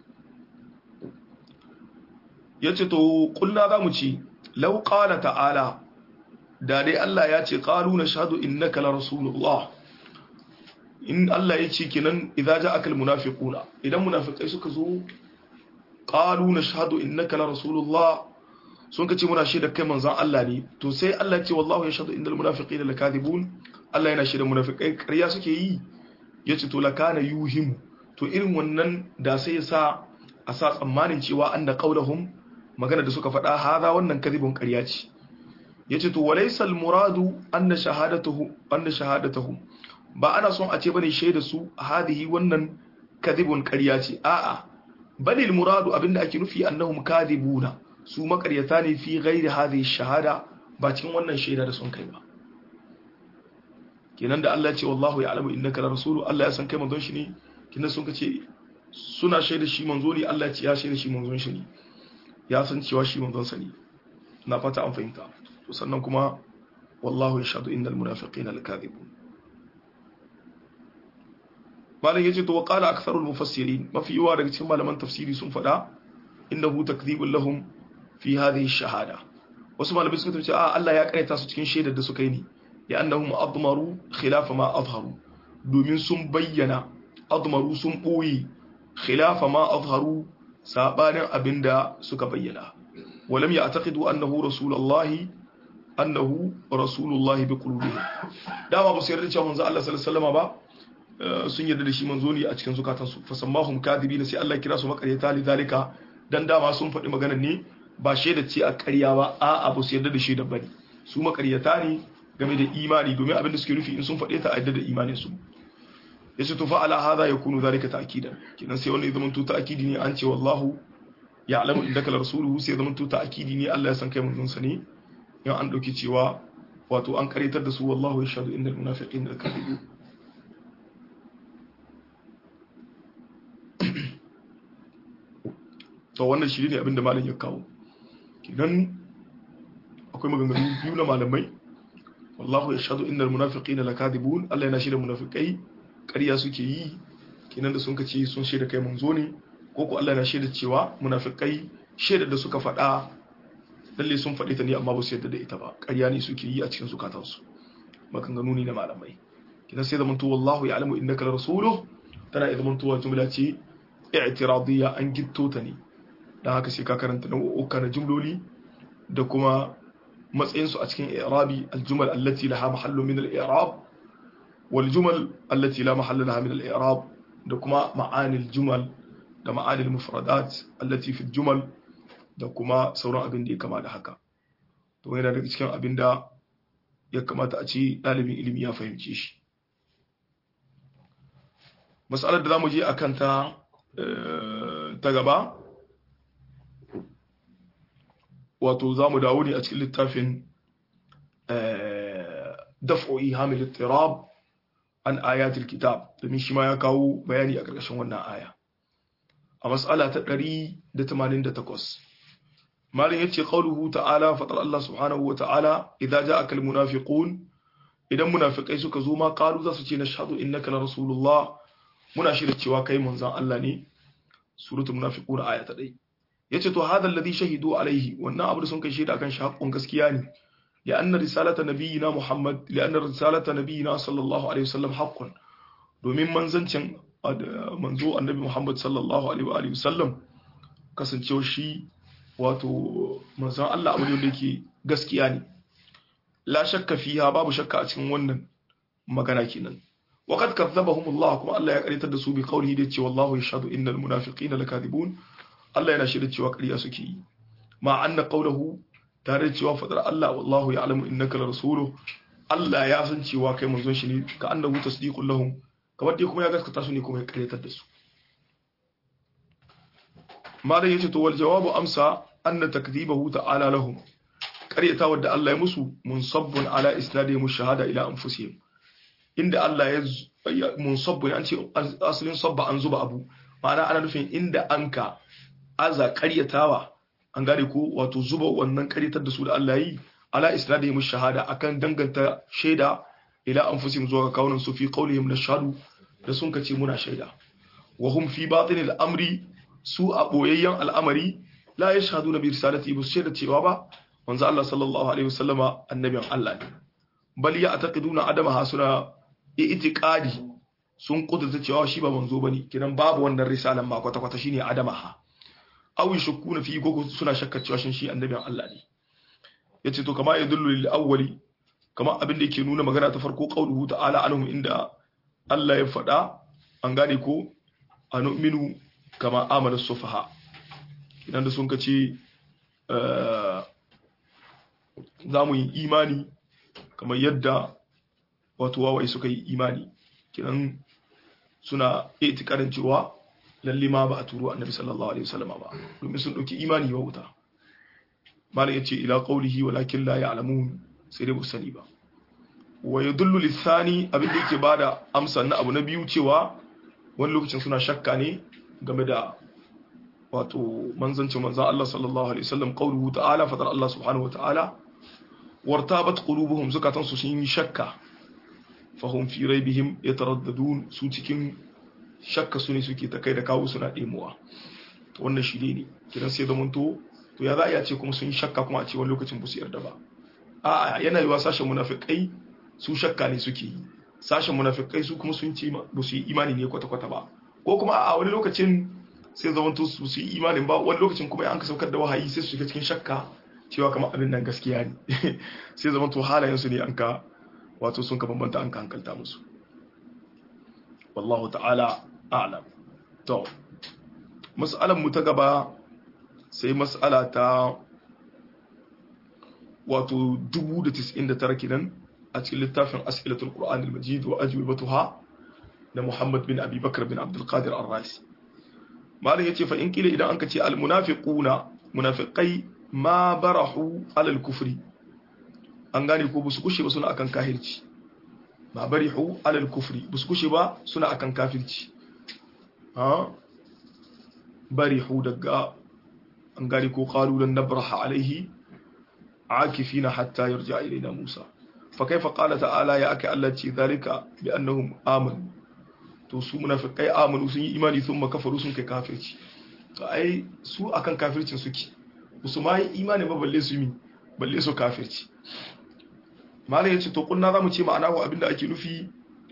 yace to kulna zamu ce law qala ta'ala da dai Allah ya ce qalu nashhadu innaka la rasulullah in Allah ya ce kenan idan ja'aka almunafiquna idan munafikai suka zo qalu nashhadu innaka la rasulullah sun ka ce muna shaida kai manzon Allah ne to sai Allah ya ce wallahu yashhadu innal munafiqina lakadibun Allah yana shaida munafikai ƙarya suke yi yace to lakana yuhimu to irin wannan da sai ya sa a sa tsammanin cewa anna qaulahum magana da suka faɗa hada wannan kadibun ƙarya ce yace to walaysa al muradu anna shahadatuhu anna shahadatuhum ba ana son a ce bane shaida su hadihi wannan kadibun ƙarya ce a'a bal al muradu abinda ake nufi annahum kadibuna su makaryata ne fi gairi hadhihi shahada ba cikin wannan shaida da sun kai ba kenan da Allah ya ce wallahu ya'lamu innaka la rasulu Allah ya san kai manzon shi ne kenan sun kace suna shaida shi manzo ne Allah ya ce ya shaida shi manzon shi ne ya san cewa shi manzon sa ne na fata an fahimta to sannan kuma wallahu yashhadu innal munafiqina lakadibun malam yace to qala aktharul mufassirin mafi yawa daga cikin malaman tafsiri sun faɗa innahu takdhibul lahum fi hadhihi shahada wasu malamai suka tace a Allah ya karanta su cikin shaidar da suka yi ne ya annahum admaru khilafa ma azharu domin sun bayyana admaru sun boye khilafa ma azharu sabanin abinda suka bayyana walam ya'taqidu annahu rasulullahi annahu rasulullahi bi qulubihim dama ba su yarda cewa manzo Allah sallallahu alaihi wasallam ba sun yarda da shi manzo ne a cikin zukatansu fasammahum kadibina sai Allah kira su makaryata lidalika dan dama sun faɗi maganar ne ba shaida ce a ƙarya ba a abu su yarda da shaida bane su makaryata ne game da imani domin abin da suke nufi in sun faɗe ta a yarda da imanin su yace to fa ala hadha yakunu zalika ta'kidan kidan sai wannan zaman to ta'kidi ne an ce wallahu ya'lamu innaka la rasuluhu sai zaman to ta'kidi ne Allah ya san kai manzon sa ne yan an dauki cewa wato an karitar da su wallahu yashhadu innal munafiqina lakadibun to wannan shi ne abinda malam ya kawo kidan akwai maganganu biyu na malamai wallahu yashhadu innal munafiqina lakadibun Allah yana shirya munafikai ƙarya suke yi kinan da sun kace sun shaida kai manzo ne ko ko Allah yana shaida cewa munafikai shaida da suka faɗa lalle sun faɗi ta ne amma ba su yarda da ita ba ƙarya ne suke yi a cikin zukatansu maganganu ne na malamai kidan sai zamanto wallahu ya'lamu innaka rasuluhu tana zamantowa jumla ce i'tiradiyya an gitto ta ne don haka sai ka karanta nau'uka na jumloli da kuma matsayinsu a cikin i'rabi aljumal allati laha mahallu min al-i'rab wal jumal allati la mahalla laha min al-i'rab da kuma ma'ani al-jumal da ma'ani al-mufradat allati fi al-jumal da kuma sauran abin da ya kama da haka to yana daga cikin abin da ya kamata a ce ɗalibin ilimi ya fahimce shi mas'alar da zamu je akan ta ta gaba wato za mu dawo ne a cikin littafin daf'o'i hamil ittirab an ayatul kitab domin shi ma ya kawo bayani a ƙarƙashin wannan aya a mas'ala ta 188 malin yace qauluhu ta'ala fatar Allah subhanahu wa ta'ala idza ja'aka almunafiqun idan munafikai suka zo ma qalu za su ce nashhadu innaka la rasulullah muna shirya cewa kai manzon Allah ne suratul munafiqun aya ta 1 yace to hada alladhi shahidu alaihi wannan abu da sun kai shaida akan shi haƙƙun gaskiya ne لأن رسالة نبينا محمد لأن رسالة نبينا صلى الله عليه وسلم حق domin manzancin manzo annabi Muhammad sallallahu alaihi wa alihi wasallam kasancewa shi wato manzon Allah abu da yake gaskiya ne la shakka fiha babu shakka a cikin wannan magana kenan wa qad kadzabahum Allah kuma Allah ya karitar da su bi qawlihi da cewa wallahu yashhadu innal munafiqina lakadibun Allah yana shirya cewa ƙarya suke yi ma anna qawluhu tare da cewa fadar Allah wallahu ya'lamu innaka la rasuluhu Allah ya san cewa kai manzon shi ne ka annahu tasdiqul lahum kamar dai kuma ya gaskata su ne kuma ya karyatar da su malam yace to wal jawabu amsa anna takdibahu ta'ala lahum ƙaryatawar da Allah ya musu munsabbun ala isnadihim shahada ila anfusihim inda Allah ya munsabbun an ce asalin sabba an zuba abu ma'ana ana nufin inda anka aza ƙaryatawa an gane ko wato zuba wannan ƙaryatar da su da Allah yi ala isnadihim shahada akan danganta shaida ila anfusihim zuwa ga kawunan su fi qawlihim nashhadu da sun kace muna shaida wa hum fi batinil amri su a boyayyen al'amari la yashhaduna bi risalati bu shaida cewa ba manzo Allah sallallahu alaihi wasallama annabin Allah ne bal ya ataqiduna adama hasuna i'tiqadi sun kudurta cewa shi ba manzo bane kidan babu wannan risalan ma kwata kwata shine adama ha aw yashkuna fi ko suna shakka cewa shin shi annabin Allah ne yace to kama yadullu lil awwali kama abin da yake nuna magana ta farko qauluhu ta'ala anhum inda Allah ya faɗa an gane ko anu'minu kama amana sufaha idan da sun kace za mu yi imani kamar yadda wato wawai suka yi imani kiran suna itikarin cewa lalle ma ba a turo annabi sallallahu alaihi wasallam ba domin sun dauki imani wa wuta malam yace ila qawlihi walakin la ya'lamun sai dai sani ba wa yadullu lisani abin da yake bada amsa na abu na biyu cewa wani lokacin suna shakka ne game da wato manzancin manzan Allah sallallahu alaihi wasallam qawluhu ta'ala fadar Allah subhanahu wata'ala wartabat qulubuhum zukatan su sun yi shakka fahum fi raibihim yataraddadun su cikin shakka su ne suke ta kai da kawo suna demuwa to wannan shi ne kiran sai da to to ya za a ce kuma sun yi shakka kuma a ce wani lokacin ba su yarda ba a'a yana yiwa sashen munafikai su shakka ne suke yi sashen munafikai su kuma sun ce ba su yi imani ne kwata-kwata ba ko kuma a wani lokacin sai zamanto su su yi imanin ba wani lokacin kuma an ka saukar da wahayi sai su shiga cikin shakka cewa kamar abin nan gaskiya ne sai zamanto halayen su ne an ka wato sun ka bambanta an ka hankalta musu wallahu ta'ala a'lam to mas'alan mu ta gaba sai mas'ala ta wato 1099 kenan a cikin littafin as'ilatul qur'anil majid wa ajwibatuha da Muhammad bin Abi Bakar bin Abdul Qadir Ar-Raisi malam yace fa in kila idan anka ce al munafiquna munafiqai ma barahu alal kufri an gane ko busu kushe ba suna akan kafirci ma barihu alal kufri busu kushe ba suna akan kafirci ha barihu daga an gane ko qalu lan nabraha alaihi akifina hatta yarja ilaina Musa fa kaifa qala ta'ala ya aka Allah ce zalika bi annahum amanu to su munafikai amanu sun yi imani sun makafaru sun kai kafirci to ai su akan kafircin suke su ma yi imani ba balle su mi balle su kafirci mala yace to kunna zamu ce ma'ana ko abinda ake nufi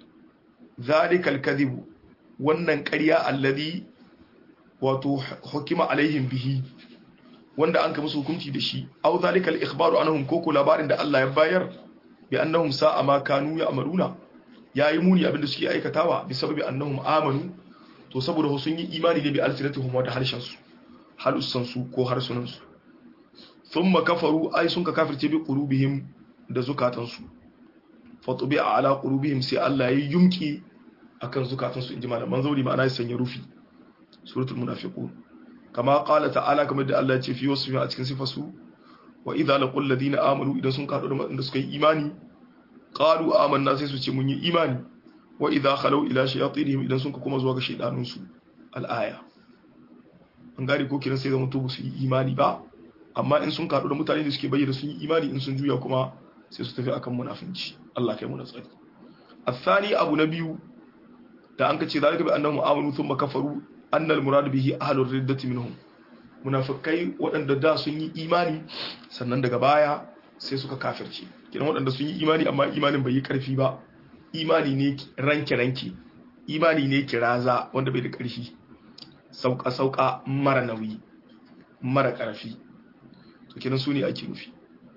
zalikal kadhib wannan ƙarya alladhi wato hukima alaihim bihi wanda an ka musu hukunci da shi aw zalikal ikhbaru anhum koko labarin da Allah ya bayar bi annahum sa'a ma kanu ya'maluna yayi muni abinda suke aikatawa bi sababi annahum amanu to saboda sun yi imani ne bi alsinatihum wa da harshen su halussan su ko harsunan su thumma kafaru ay sun ka kafirce bi qulubihim da zukatan su fa tubi'a ala qulubihim sai Allah ya yumki akan zukatan su inji malaman zauri ma'ana ya sanya rufi suratul munafiqun kama qala ta'ala kamar da Allah ya ce fi wasfi a cikin sifasu wa idza laqul ladina amanu idan sun kado da suka yi imani qalu amanna sai su ce mun yi imani wa idza khalu ila shayatinihim idan sun kuma zuwa ga shaydanun su al-aya an gari ko kiran sai zaman to su yi imani ba amma in sun kado da mutane da suke bayyana sun yi imani in sun juya kuma sai su tafi akan munafinci Allah kai mu na tsari الثاني abu na biyu da an kace zalika bi annahum amanu thumma kafaru annal murad bihi ahlur riddati minhum munafikai waɗanda da sun yi imani sannan daga baya sai suka kafirce kiran waɗanda sun yi imani amma imanin bai yi ƙarfi ba imani ne ranke ranke imani ne kiraza wanda bai da ƙarfi sauka sauka mara nauyi mara ƙarfi to kiran su ne ake nufi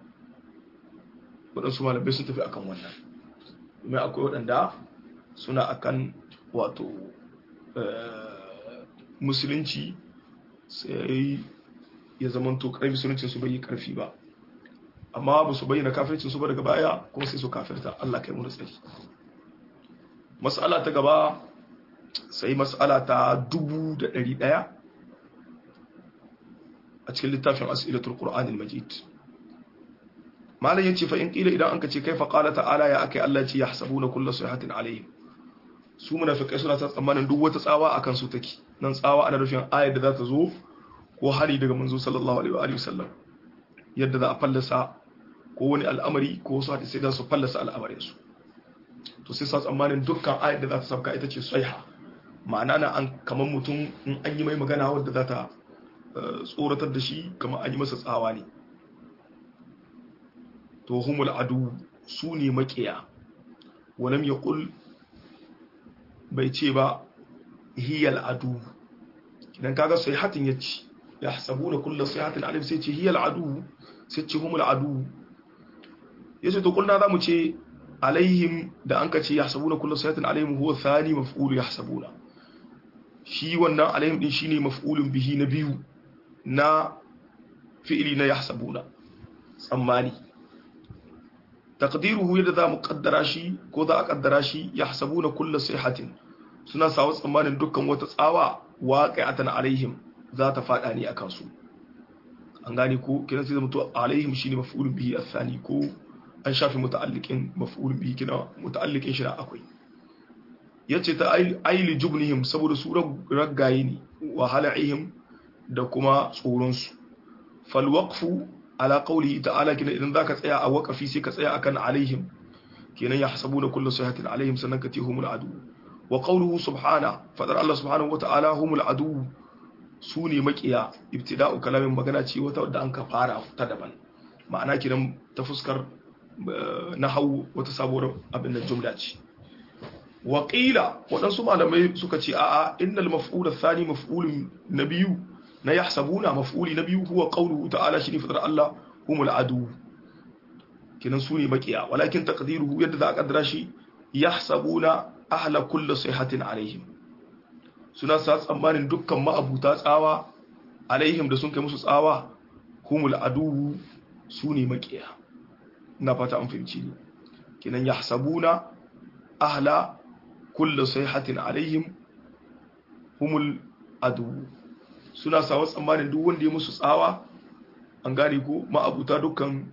waɗansu malamai sun tafi akan wannan domin akwai waɗanda suna akan wato musulunci sai ya zamanto ƙarfi musuluncin su bai yi ƙarfi ba amma ba su bayyana kafircin su ba daga baya kuma sai su kafirta Allah kai mu da tsari mas'ala ta gaba sai mas'ala ta dubu da ɗari ɗaya a cikin littafin as'ilatul qur'anil majid malam yace fa in qila idan anka ce kaifa qala ta'ala ya akai Allah ce yahsabuna kullu sayhatin alaihim su munafikai suna ta tsammanin duk wata tsawa akan su take nan tsawa ana rufin ayar da za ta zo ko hari daga manzo sallallahu alaihi wa alihi wasallam yadda za a fallasa ko wani al'amari ko wasu hadisi da su fallasa al'amarin su to sai sa tsammanin dukkan ayar da za ta sabka ita ce saiha ma'ana na an kamar mutum in an yi mai magana wadda za ta tsoratar da shi kamar an yi masa tsawa ne to humul adu su ne makiya walam ya kul bai ce ba hiyal adu idan kaga sai hatin ya ci ya sabu da kullum sai hatin alif sai ce hiyal adu sai ce humul adu ya ce to kulna za mu ce alaihim da an ka ce ya sabu da kullum sai hatin alaihim huwa thani maf'ulu ya sabu shi wannan alaihim din shine maf'ulun bihi na biyu na fi'ili na yahsabuna tsammani taqdiruhu yadda za mu kaddara shi ko za a kaddara shi yahsabuna kullu sayhatin suna sawa tsammanin dukkan wata tsawa waqi'atan alaihim za ta fada ne akan su an gane ko kiran sai mutu alaihim shine maf'ulun bihi athani ko an shafi muta'alliqin maf'ulun bihi kina muta'alliqin shi akwai yace ta aili jubnihim saboda su raggaye ne wa hala'ihim da kuma tsoronsu falwaqfu ala qawlihi ta'ala kina idan zaka tsaya a waqafi sai ka tsaya akan alaihim kenan ya hasabuna kullu sahatin alaihim sannan ka tihumul adu wa qawluhu subhana fadar Allah subhanahu wa ta'ala humul adu su ne makiya ibtida'u kalamin magana ce wata wadda an ka fara ta daban ma'ana kiran ta fuskar nahwu wata sabuwar abin da jumla ce waƙila waɗansu malamai suka ce a'a innal maf'ul athani maf'ulun na biyu na yahsabuna maf'uli na biyu huwa qawluhu ta'ala shi ne fadar Allah humul adu kinan su ne makiya walakin taqdiruhu yadda za a kaddara shi yahsabuna ahla kulli sayhatin alaihim suna sa tsammanin dukkan ma'abuta tsawa alaihim da sun kai musu tsawa humul adu su ne makiya ina fata an fahimci ne kinan yahsabuna ahla kullu sayhatin alaihim humul adu suna sawa tsammanin duk wanda ya musu tsawa an gane ko ma'abuta dukkan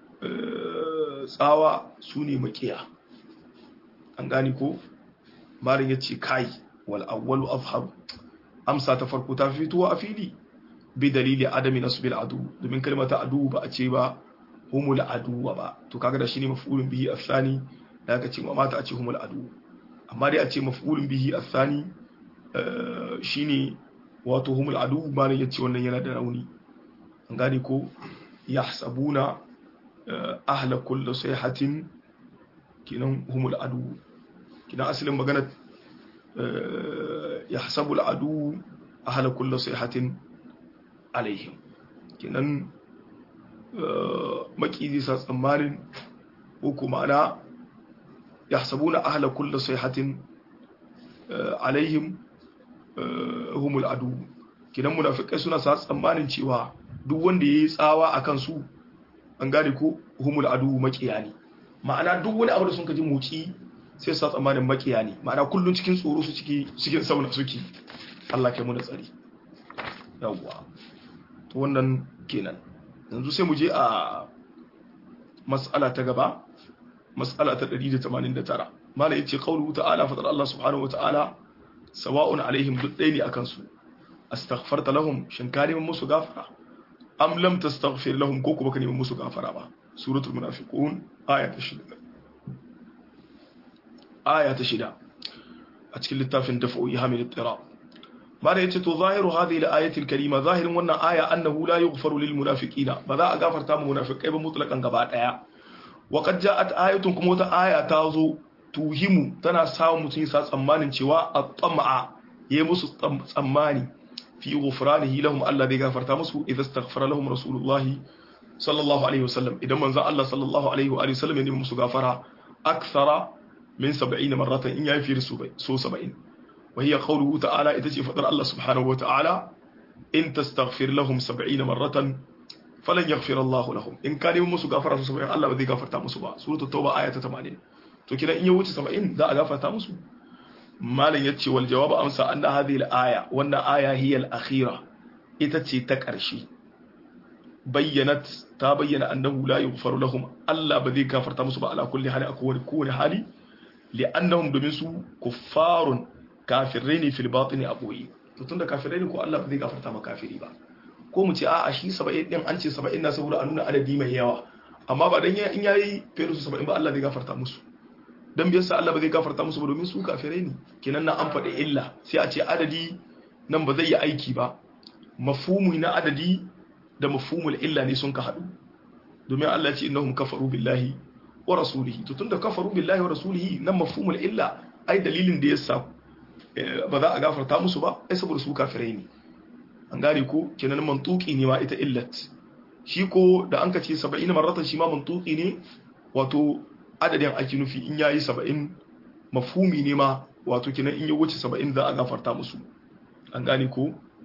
tsawa su ne makiya an gane ko marin ya ce kai wal awwalu afham amsa ta farko ta fitowa a fili bi dalili adami nasbil adu domin kalmata adu ba a ce ba humul adu ba to kaga da shine maf'ulun bihi afsani da aka ce mata a ce humul adu amma dai a ce maf'ulun bihi athani shine wato humul adu malan yace wannan yana da rauni an gane ko yahsabuna ahla kulli sayhatin kinan humul adu kinan asalin magana yahsabu al-adu ahla kulli sayhatin alaihim kinan maki sa tsammanin ko kuma ana يحسبون أهل كل صيحة عليهم هم العدو kidan munafikai suna sa tsammanin cewa duk wanda yayi tsawa akan su an gane ko humul adu makiya ne ma'ana duk wani abu da sun kaji muci sai sa tsammanin makiya ne ma'ana kullun cikin tsoro su ciki cikin sauna suke Allah kai mu da tsari yawwa to wannan kenan yanzu sai mu je a mas'ala ta gaba mas'ala ta 189 mala yace qauluhu ta'ala fadar Allah subhanahu wata'ala sawa'un alaihim duk dai ne akan su astaghfarta lahum shin ka neman musu gafara am lam tastaghfir lahum ko kuma ka neman musu gafara ba suratul munafiqun aya ta 6 aya ta 6 a cikin littafin dafa'u ihamil ittirab mala yace to zahiru hadhihi al-ayati al-karima zahirin wannan aya annahu la yughfaru lil munafiqina ba za a gafarta mu munafiqai ba mutlaqan gaba daya waƙad ja'at ayatun kuma wata aya ta zo tuhimu tana samun mutum sa tsammanin cewa a tsamma'a ya yi musu tsammani fi ghufranihi lahum Allah zai gafarta musu idan astaghfara lahum rasulullahi sallallahu alaihi wasallam idan manzon Allah sallallahu alaihi wa sallam ya nemi musu gafara akthara min 70 marratan in yayi fi so 70 wa hiya qawluhu ta'ala ita ce fadar Allah subhanahu wa ta'ala in tastaghfir lahum 70 marratan falan yaghfir Allah lahum in ka nemi musu gafara su 70 Allah ba zai gafarta musu ba suratul tauba aya ta 80 to kina in ya wuce 70 za a gafarta musu malam yace wal jawab amsa anna hadhihi al aya wannan aya hiya al akhira ita ce ta karshe bayyanat ta bayyana annahu la yughfaru lahum Allah ba zai gafarta musu ba ala kulli hali a kowane hali li'annahum domin su kuffarun kafirai ne fil batini a boye to tunda kafirai ne ko Allah ba zai gafarta ma kafiri ba ko mu ce a'a shi 70 din an ce 70 na saboda a nuna adadi mai yawa amma ba dan in yayi fiye su 70 ba Allah zai gafarta musu dan biyar sa Allah ba zai gafarta musu ba domin su kafirai ne kenan na an faɗi illa sai a ce adadi nan ba zai yi aiki ba mafhumu na adadi da mafhumul illa ne sun ka haɗu domin Allah ya ce innahum kafaru billahi wa rasulihi to tunda kafaru billahi wa rasulihi nan mafhumul illa ai dalilin da yasa ba za a gafarta musu ba ai saboda su kafirai ne an gane ko kenan mantuki ne ma ita illat shi ko da an ka ce 70 marratan shi ma mantuki ne wato adadin ake nufi in yayi 70 mafhumi ne ma wato kenan in ya wuce 70 za a gafarta musu an gane ko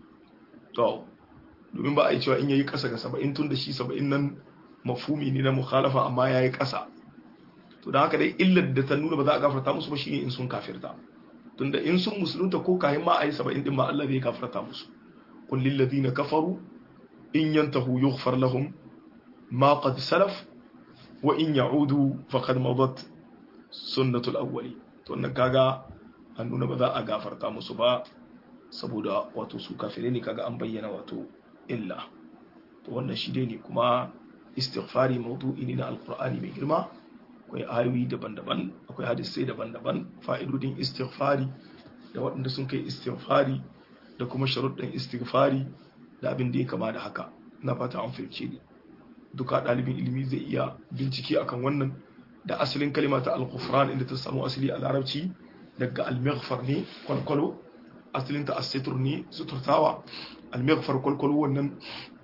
to domin ba a yi cewa in yayi kasa ga 70 tun da shi 70 nan mafhumi ne na mukhalafa amma yayi kasa to da haka dai illar da ta nuna ba za a gafarta musu ba shine in sun kafirta tunda in sun musulunta ko kayan ma a yi 70 din ma Allah zai gafarta musu qul lil ladina kafaru in yantahu yughfar lahum ma qad salaf wa in ya'udu faqad madat sunnatul awwali to wannan kaga an nuna ba za a gafarta musu ba saboda wato su kafirai ne kaga an bayyana wato illa to wannan shi dai ne kuma istighfari mawdu'i ne na alqur'ani mai girma akwai ayoyi daban-daban akwai hadisai daban-daban fa'idodin istighfari da waɗanda sun kai istighfari da kuma sharuɗin istighfari da abin da ya kama da haka na fata an fahimce ni duka ɗalibin ilimi zai iya bincike akan wannan da asalin kalima ta al-ghufran inda ta samu asali a larabci daga al-maghfar ne kwalkwalo asalin ta as-sitr ne suturtawa al-maghfar kwalkwalo wannan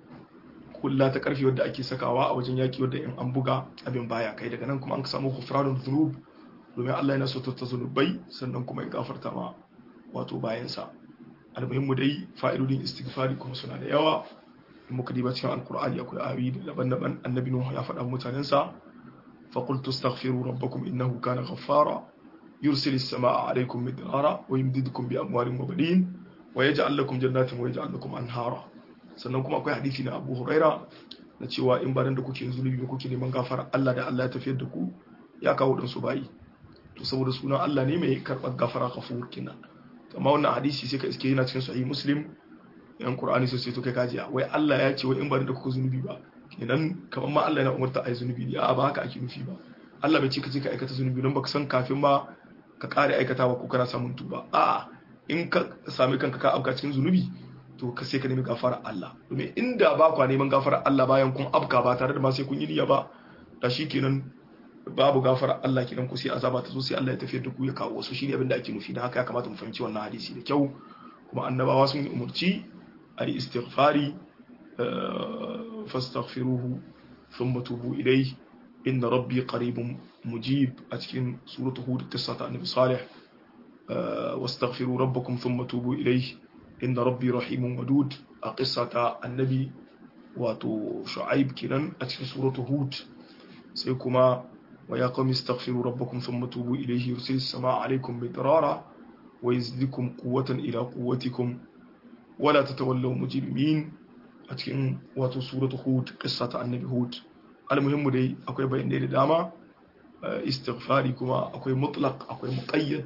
kulla ta karfi wadda ake sakawa a wajen yaki wadda in an buga abin baya kai daga nan kuma an samu ghufranul dhunub domin Allah yana suturta zunubai sannan kuma ya gafarta ma wato bayansa almuhimmu dai fa'idodin istighfari kuma suna da yawa in muka diba cikin alkur'ani akwai ayoyi daban-daban annabi nuhu ya faɗa mutanensa fa qultu astaghfiru rabbakum innahu kana ghaffara yursilu as-samaa'a 'alaykum midrara wa yumdidukum bi amwalin wa banin wa yaj'al lakum jannatin wa yaj'al lakum anhara sannan kuma akwai hadisi na Abu Huraira na cewa in baran da kuke zunubi ba kuke neman gafara Allah da Allah ya tafiyar da ku ya kawo dan su bayi to saboda sunan Allah ne mai karɓar gafara ghafur kenan amma wannan hadisi sai ka iske yana cikin sahih muslim yan qur'ani sai to kai kaji wai Allah ya ce wai in bari da kuka zunubi ba kenan kamar ma Allah yana umarta ai zunubi ne a ba haka ake nufi ba Allah bai ce ka je ka aikata zunubi don baka san kafin ma ka kare aikatawa ko kana samun tuba a in ka sami kanka ka afka cikin zunubi to ka sai ka nemi gafara Allah domin inda ba kwa neman gafara Allah bayan kun afka ba tare da ma sai kun yi niyya ba da shi kenan babu gafara Allah kidan ku sai azaba ta zo sai Allah ya tafiyar da ku ya kawo wasu shine abin da ake nufi dan haka ya kamata mu fahimci wannan hadisi da kyau kuma annabawa sun umurci a yi istighfari fastaghfiruhu thumma tubu ilayhi inna rabbi qaribun mujib a cikin suratu hud qissa ta annabi salih wastaghfiru rabbakum thumma tubu ilayhi inna rabbi rahimun wadud a qissa ta annabi wato shu'aib kinan a cikin suratu hud sai kuma ويا قوم استغفروا ربكم ثم توبوا إليه يرسل السماء عليكم مدرارا ويزدكم قوة إلى قوتكم ولا تتولوا مجرمين أتكن واتو سورة هود قصة النبي هود المهم دي أكوي بين دي داما استغفاري كما أكوي مطلق أكوي مقيد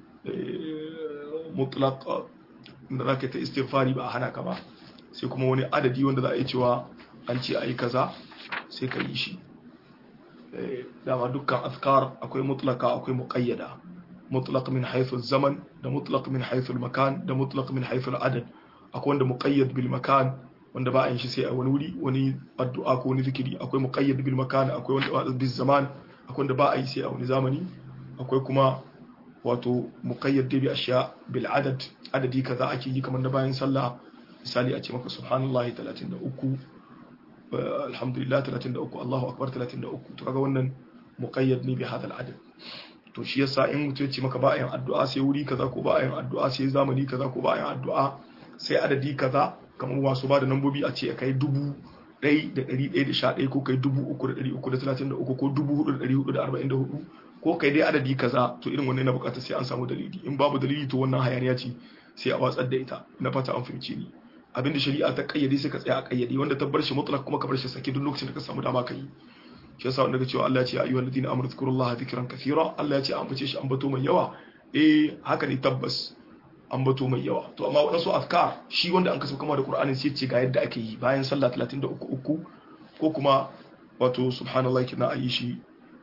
مطلق ذاك استغفاري بقى هنا كما sai kuma wani adadi wanda za a yi cewa an ce a yi kaza sai ka yi shi dama dukkan azkar akwai mutlaka akwai muqayyada mutlaq min haythu zaman da mutlaq min haythu makan da mutlaq min haythu adad akwai wanda muqayyad bil makan wanda ba a yin shi sai a wani wuri wani addu'a ko wani zikiri akwai muqayyad bil makan akwai wanda bil zaman akwai wanda ba a yi sai a wani zamani akwai kuma wato muqayyad bi ashiya bil adad adadi kaza ake yi kamar da bayan sallah misali a ce maka subhanallahi 33 alhamdulillah 33 Allahu akbar 33 to kaga wannan muqayyad ne bi hada al-adad to shi yasa in mutum ya ce maka ba yin addu'a sai wuri kaza ko ba yin addu'a sai zamani kaza ko ba yin addu'a sai adadi kaza kamar wasu ba da nambobi a ce kai dubu ɗai da ɗari ɗaya da sha ɗaya ko kai dubu uku da ɗari uku da talatin da uku ko dubu hudu da ɗari hudu da arba'in da hudu ko kai dai adadi kaza to irin wannan na bukatar sai an samu dalili in babu dalili to wannan hayaniya ce sai a watsar da ita na fata an fahimci ni abinda shari'a ta kayyade sai ka tsaya a kayyade wanda ta bar shi mutlaq kuma ka bar shi sake duk lokacin da ka samu dama ka yi shi yasa wanda ga cewa Allah ya ce ayyuhal ladina amanu dhkurullaha dhikran kathira Allah ya ce an bace shi an bato mai yawa eh haka ne tabbas an bato mai yawa to amma wadansu azkar shi wanda an kasu kama da Qur'anin sai ce ga yadda ake yi bayan sallah 33 uku ko kuma wato subhanallahi kina ayi shi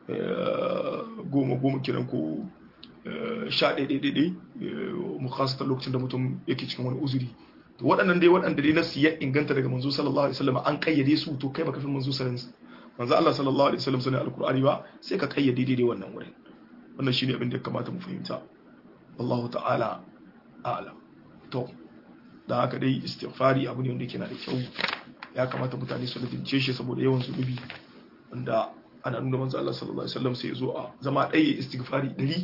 goma goma kiran ko sha ɗaya ɗaya ɗaya mu khasata lokacin da mutum yake cikin wani uzuri to waɗannan dai waɗanda dai nasu ya inganta daga manzo sallallahu alaihi wasallam an kayyade su to kai baka fi manzo sallallahu manzo Allah sallallahu alaihi wasallam sanin alqur'ani ba sai ka kayyade daidai wannan wurin wannan shine abin da ya kamata mu fahimta wallahu ta'ala a'lam to da haka dai istighfari abu ne wanda yake na da kyau ya kamata mutane su ladince shi saboda yawan zunubi wanda ana nuna manzo Allah sallallahu alaihi wasallam sai ya zo a zama ɗaya istighfari ɗari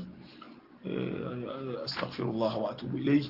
astaghfirullah wa atubu ilayhi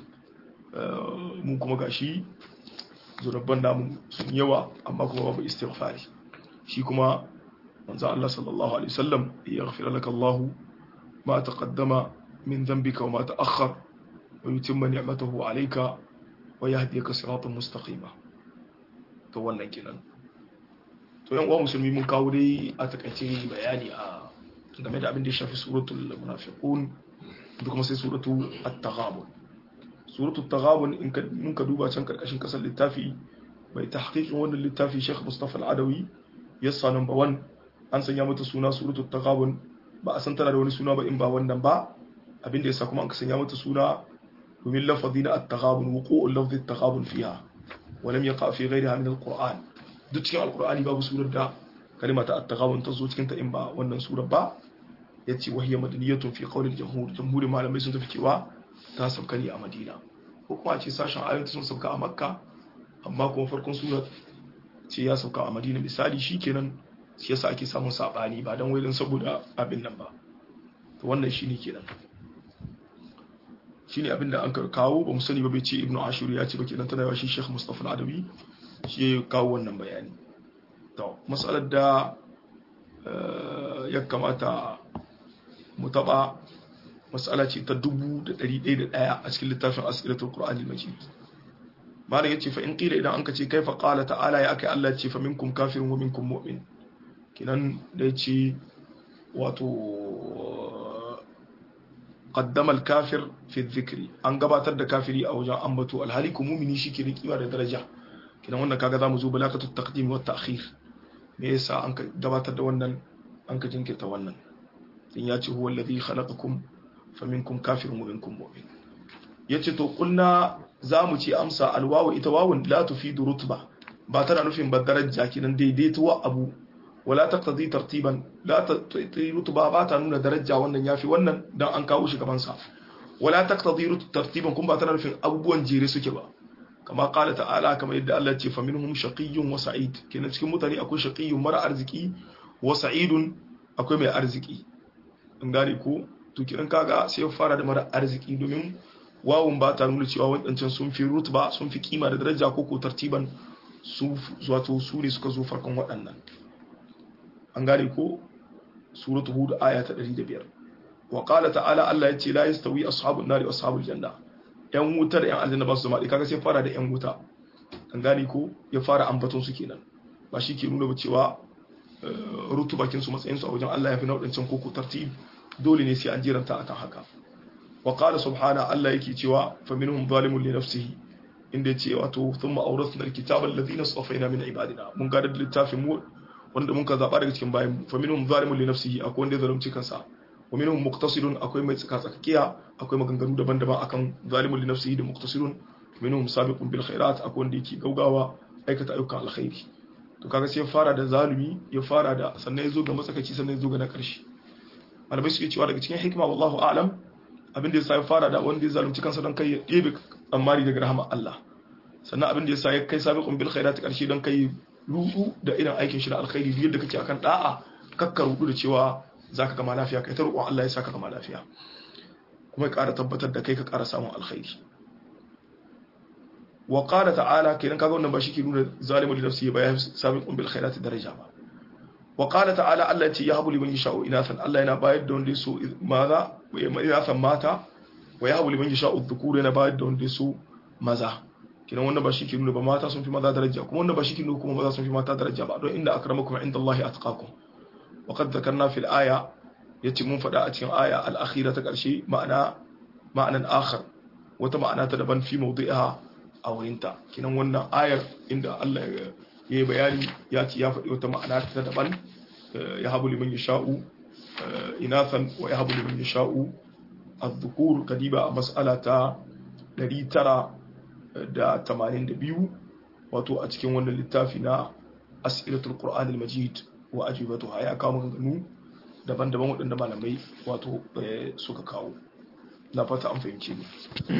mun kuma gashi zurabban namu sun yawa amma kuma babu istighfari shi kuma manzo Allah sallallahu alaihi wasallam yaghfir laka Allah ma taqaddama min dhanbika wa ma ta'akhkhar wa yutimma ni'matahu alayka wa yahdika siratan mustaqima to wannan kenan to yan uwa musulmi mun kawo dai a takaice bayani a game da abin da ya shafi suratul munafiqun da kuma sai suratu at-taghabun suratu at-taghabun in ka mun ka duba can karkashin kasar littafi mai tahqiqin wannan littafi Sheikh Mustafa Al-Adawi yassa number 1 an sanya mata suna suratu at-taghabun ba a san tana da wani suna ba in ba wannan ba abin da yasa kuma an sanya mata suna domin lafazina at-taghabun wuqu'ul lafzi at-taghabun fiha wa lam yaqa fi ghayriha min al-Qur'an duk cikin al-Qur'ani babu surar da kalimata at-taghabun ta zo cikin ta in ba wannan surar ba ya ce wahiyar madaniyatun fi kaunin jamhur jamhurin malamai sun tafi cewa ta sauka ne a madina ko kuma ce sashen ayoyi sun sauka a makka amma kuma farkon surat ce ya sauka a madina misali shi kenan shi yasa ake samun sabani ba don wailin saboda abin nan ba to wannan shi ne kenan shi ne abin da an kawo ba mu sani ba bai ce ibnu ashur ya ce ba kenan tana yawa shi shekh mustapha al-adawi shi ya kawo wannan bayani to masalar da ya kamata mu taba matsala ce ta dubu da ɗari ɗaya da ɗaya a cikin littafin asiratul qur'ani majid malam yace fa in qila idan anka ce kaifa qala ta'ala ya akai Allah ce fa minkum kafirun wa minkum mu'min kinan da yace wato qaddama al-kafir fi dhikri an gabatar da kafiri a wajen ambato alhali ku mu'mini shi ke da kima da daraja kinan wannan kaga zamu zo balakatu taqdim wa ta'khir me yasa an gabatar da wannan an ka jinkirta wannan in ya ce huwa alladhi khalaqakum faminkum kafirun wa minkum mu'min yace to kulna zamu ce amsa alwawu ita wawun la tufidu rutba ba tana nufin ba daraja kinan daidaituwa abu wala taqtadi tartiban la taqtadi rutba ba ta nuna daraja wannan yafi wannan dan an kawo shi gaban sa wala taqtadi tartiban kun ba tana nufin abubuwan jere suke ba kama qala ta'ala kama yadda Allah ya ce faminhum shaqiyyun wa sa'id kenan cikin mutane akwai shaqiyyun mara arziki wa sa'idun akwai mai arziki an gane ko to kiran kaga sai ya fara da mara arziki domin wawun ba ta nuna cewa wadancan sun fi rutba sun fi kima da daraja ko ko tartiban su wato su ne suka zo farkon waɗannan an gane ko suratu hud aya ta 105 wa qala ta'ala Allah ya ce la yastawi ashabun nari wa ashabul janna yan wuta da yan aljanna ba su zama kaga sai fara da yan wuta an gane ko ya fara ambaton su kenan ba shi ke nuna ba cewa rutubakin su matsayin su a wajen Allah ya fi nau'in koko tartib dole ne sai an jiranta akan haka wa qala subhana Allah yake cewa fa minhum zalimun li nafsihi inda yace wato thumma awrathna alkitaba alladhina safaina min ibadina mun ga da littafin mu wanda mun ka zaba daga cikin bayan fa minhum zalimun li nafsihi akwai wanda ya zalunci kansa wa minhum muqtasidun akwai mai tsaka tsakiya akwai maganganu daban-daban akan zalimun li nafsihi da muqtasidun minhum sabiqun bil khairat akwai wanda yake gaugawa aikata ayyukan alkhairi to kaga sai ya fara da zalumi ya fara da sannan ya zo ga matsakaci sannan ya zo ga na ƙarshe malamai suke cewa daga cikin hikima wallahu a'lam abin da yasa ya fara da wanda ya zalunci kansa don kai ya ɗebe tsammari daga rahama Allah sannan abin da yasa ya kai sabiqun bil khairat ƙarshe don kai rudu da irin aikin shi na alkhairi duk yadda kake akan da'a kakka rudu da cewa zaka gama lafiya kai ta roƙon Allah ya saka gama lafiya kuma ya ƙara tabbatar da kai ka ƙara samun alkhairi wa qala ta'ala kenan kaga wannan ba shi ke nuna zalimu li nafsihi ba ya sabiqun bil khairati daraja ba wa qala ta'ala Allah ce ya habu liman yasha'u inathan Allah yana bayar da wanda yaso maza wa inathan mata wa ya habu liman yasha'u dhukura yana bayar da wanda yaso maza kinan wannan ba shi ke nuna ba mata sun fi maza daraja kuma wannan ba shi ke nuna kuma maza sun fi mata daraja ba don inda akramakum indallahi atqakum wa qad dhakarna fil aya yace mun faɗa a cikin aya al-akhira ta ƙarshe ma'ana ma'anan akhar wata ma'ana ta daban fi mawdi'iha a wurinta kinan wannan ayar inda Allah ya yi bayani ya ce ya faɗi wata ma'ana ta daban ya habu liman yasha'u inathan wa ya habu liman yasha'u az-dhukur kadiba a mas'ala ta 982 wato a cikin wannan littafi na as'ilatul qur'an al-majid wa ajibatuha ya kawo maganganu daban-daban waɗanda malamai wato suka kawo na fata an fahimce ni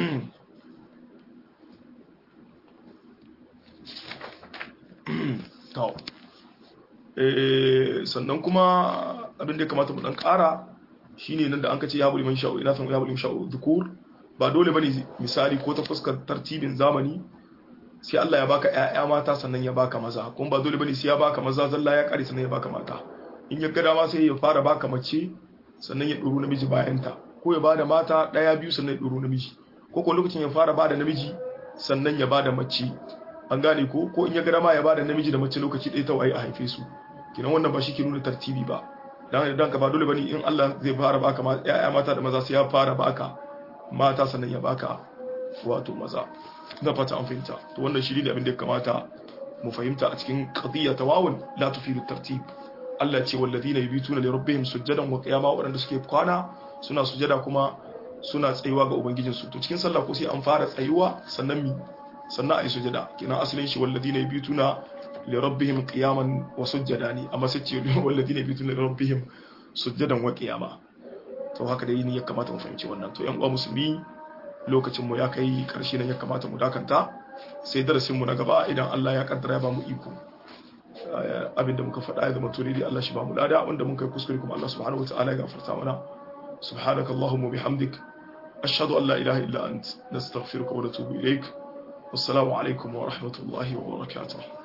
sannan kuma abin da ya kamata mu dan ƙara shine nan da an kace ya buli man sha'u ina san ya buli man sha'u dhukur ba dole bane misali ko ta fuskar tartibin zamani sai Allah ya baka ƴaƴa mata sannan ya baka maza kuma ba dole bane sai ya baka maza zalla ya kare sannan ya baka mata in ya ga dama sai ya fara baka mace sannan ya duru namiji bayan ta ko ya bada mata daya biyu sannan ya duru namiji ko ko lokacin ya fara bada namiji sannan ya bada mace an gane ko ko in ya ga dama ya bada namiji da mace lokaci ɗaya ta waye a haife su kinan wannan ba shi ke nuna tartibi ba dan dan ka ba dole bane in Allah zai fara baka ƴaƴa mata da maza sai ya fara baka mata sannan ya baka wato maza na fata an fahimta to wannan shi ne abin da ya kamata mu fahimta a cikin qadiyya tawawun la tufidu tartib Allah ce walladina yabituna li rabbihim sujadan wa qiyama wadanda suke kwana suna sujada kuma suna tsayuwa ga ubangijin su to cikin sallah ko sai an fara tsayuwa sannan mi sannan ayi sujada kina asalin shi walladina yabituna li rabbihim qiyaman wa sujada ne amma sai ce walladina yabituna li rabbihim sujadan wa qiyama to haka dai ne ya kamata mu fahimci wannan to yan uwa musulmi lokacin mu ya kai karshe nan ya kamata mu dakanta sai darasin mu na gaba idan Allah ya kaddara ya ba mu iko abinda muka faɗa ya zama turidi Allah shi ba mu lada wanda mun kai kuskure kuma Allah subhanahu wataala ya gafarta mana subhanaka allahumma bihamdik ashhadu an la ilaha illa ant nastaghfiruka wa natubu ilaik wassalamu alaikum wa rahmatullahi wa barakatuh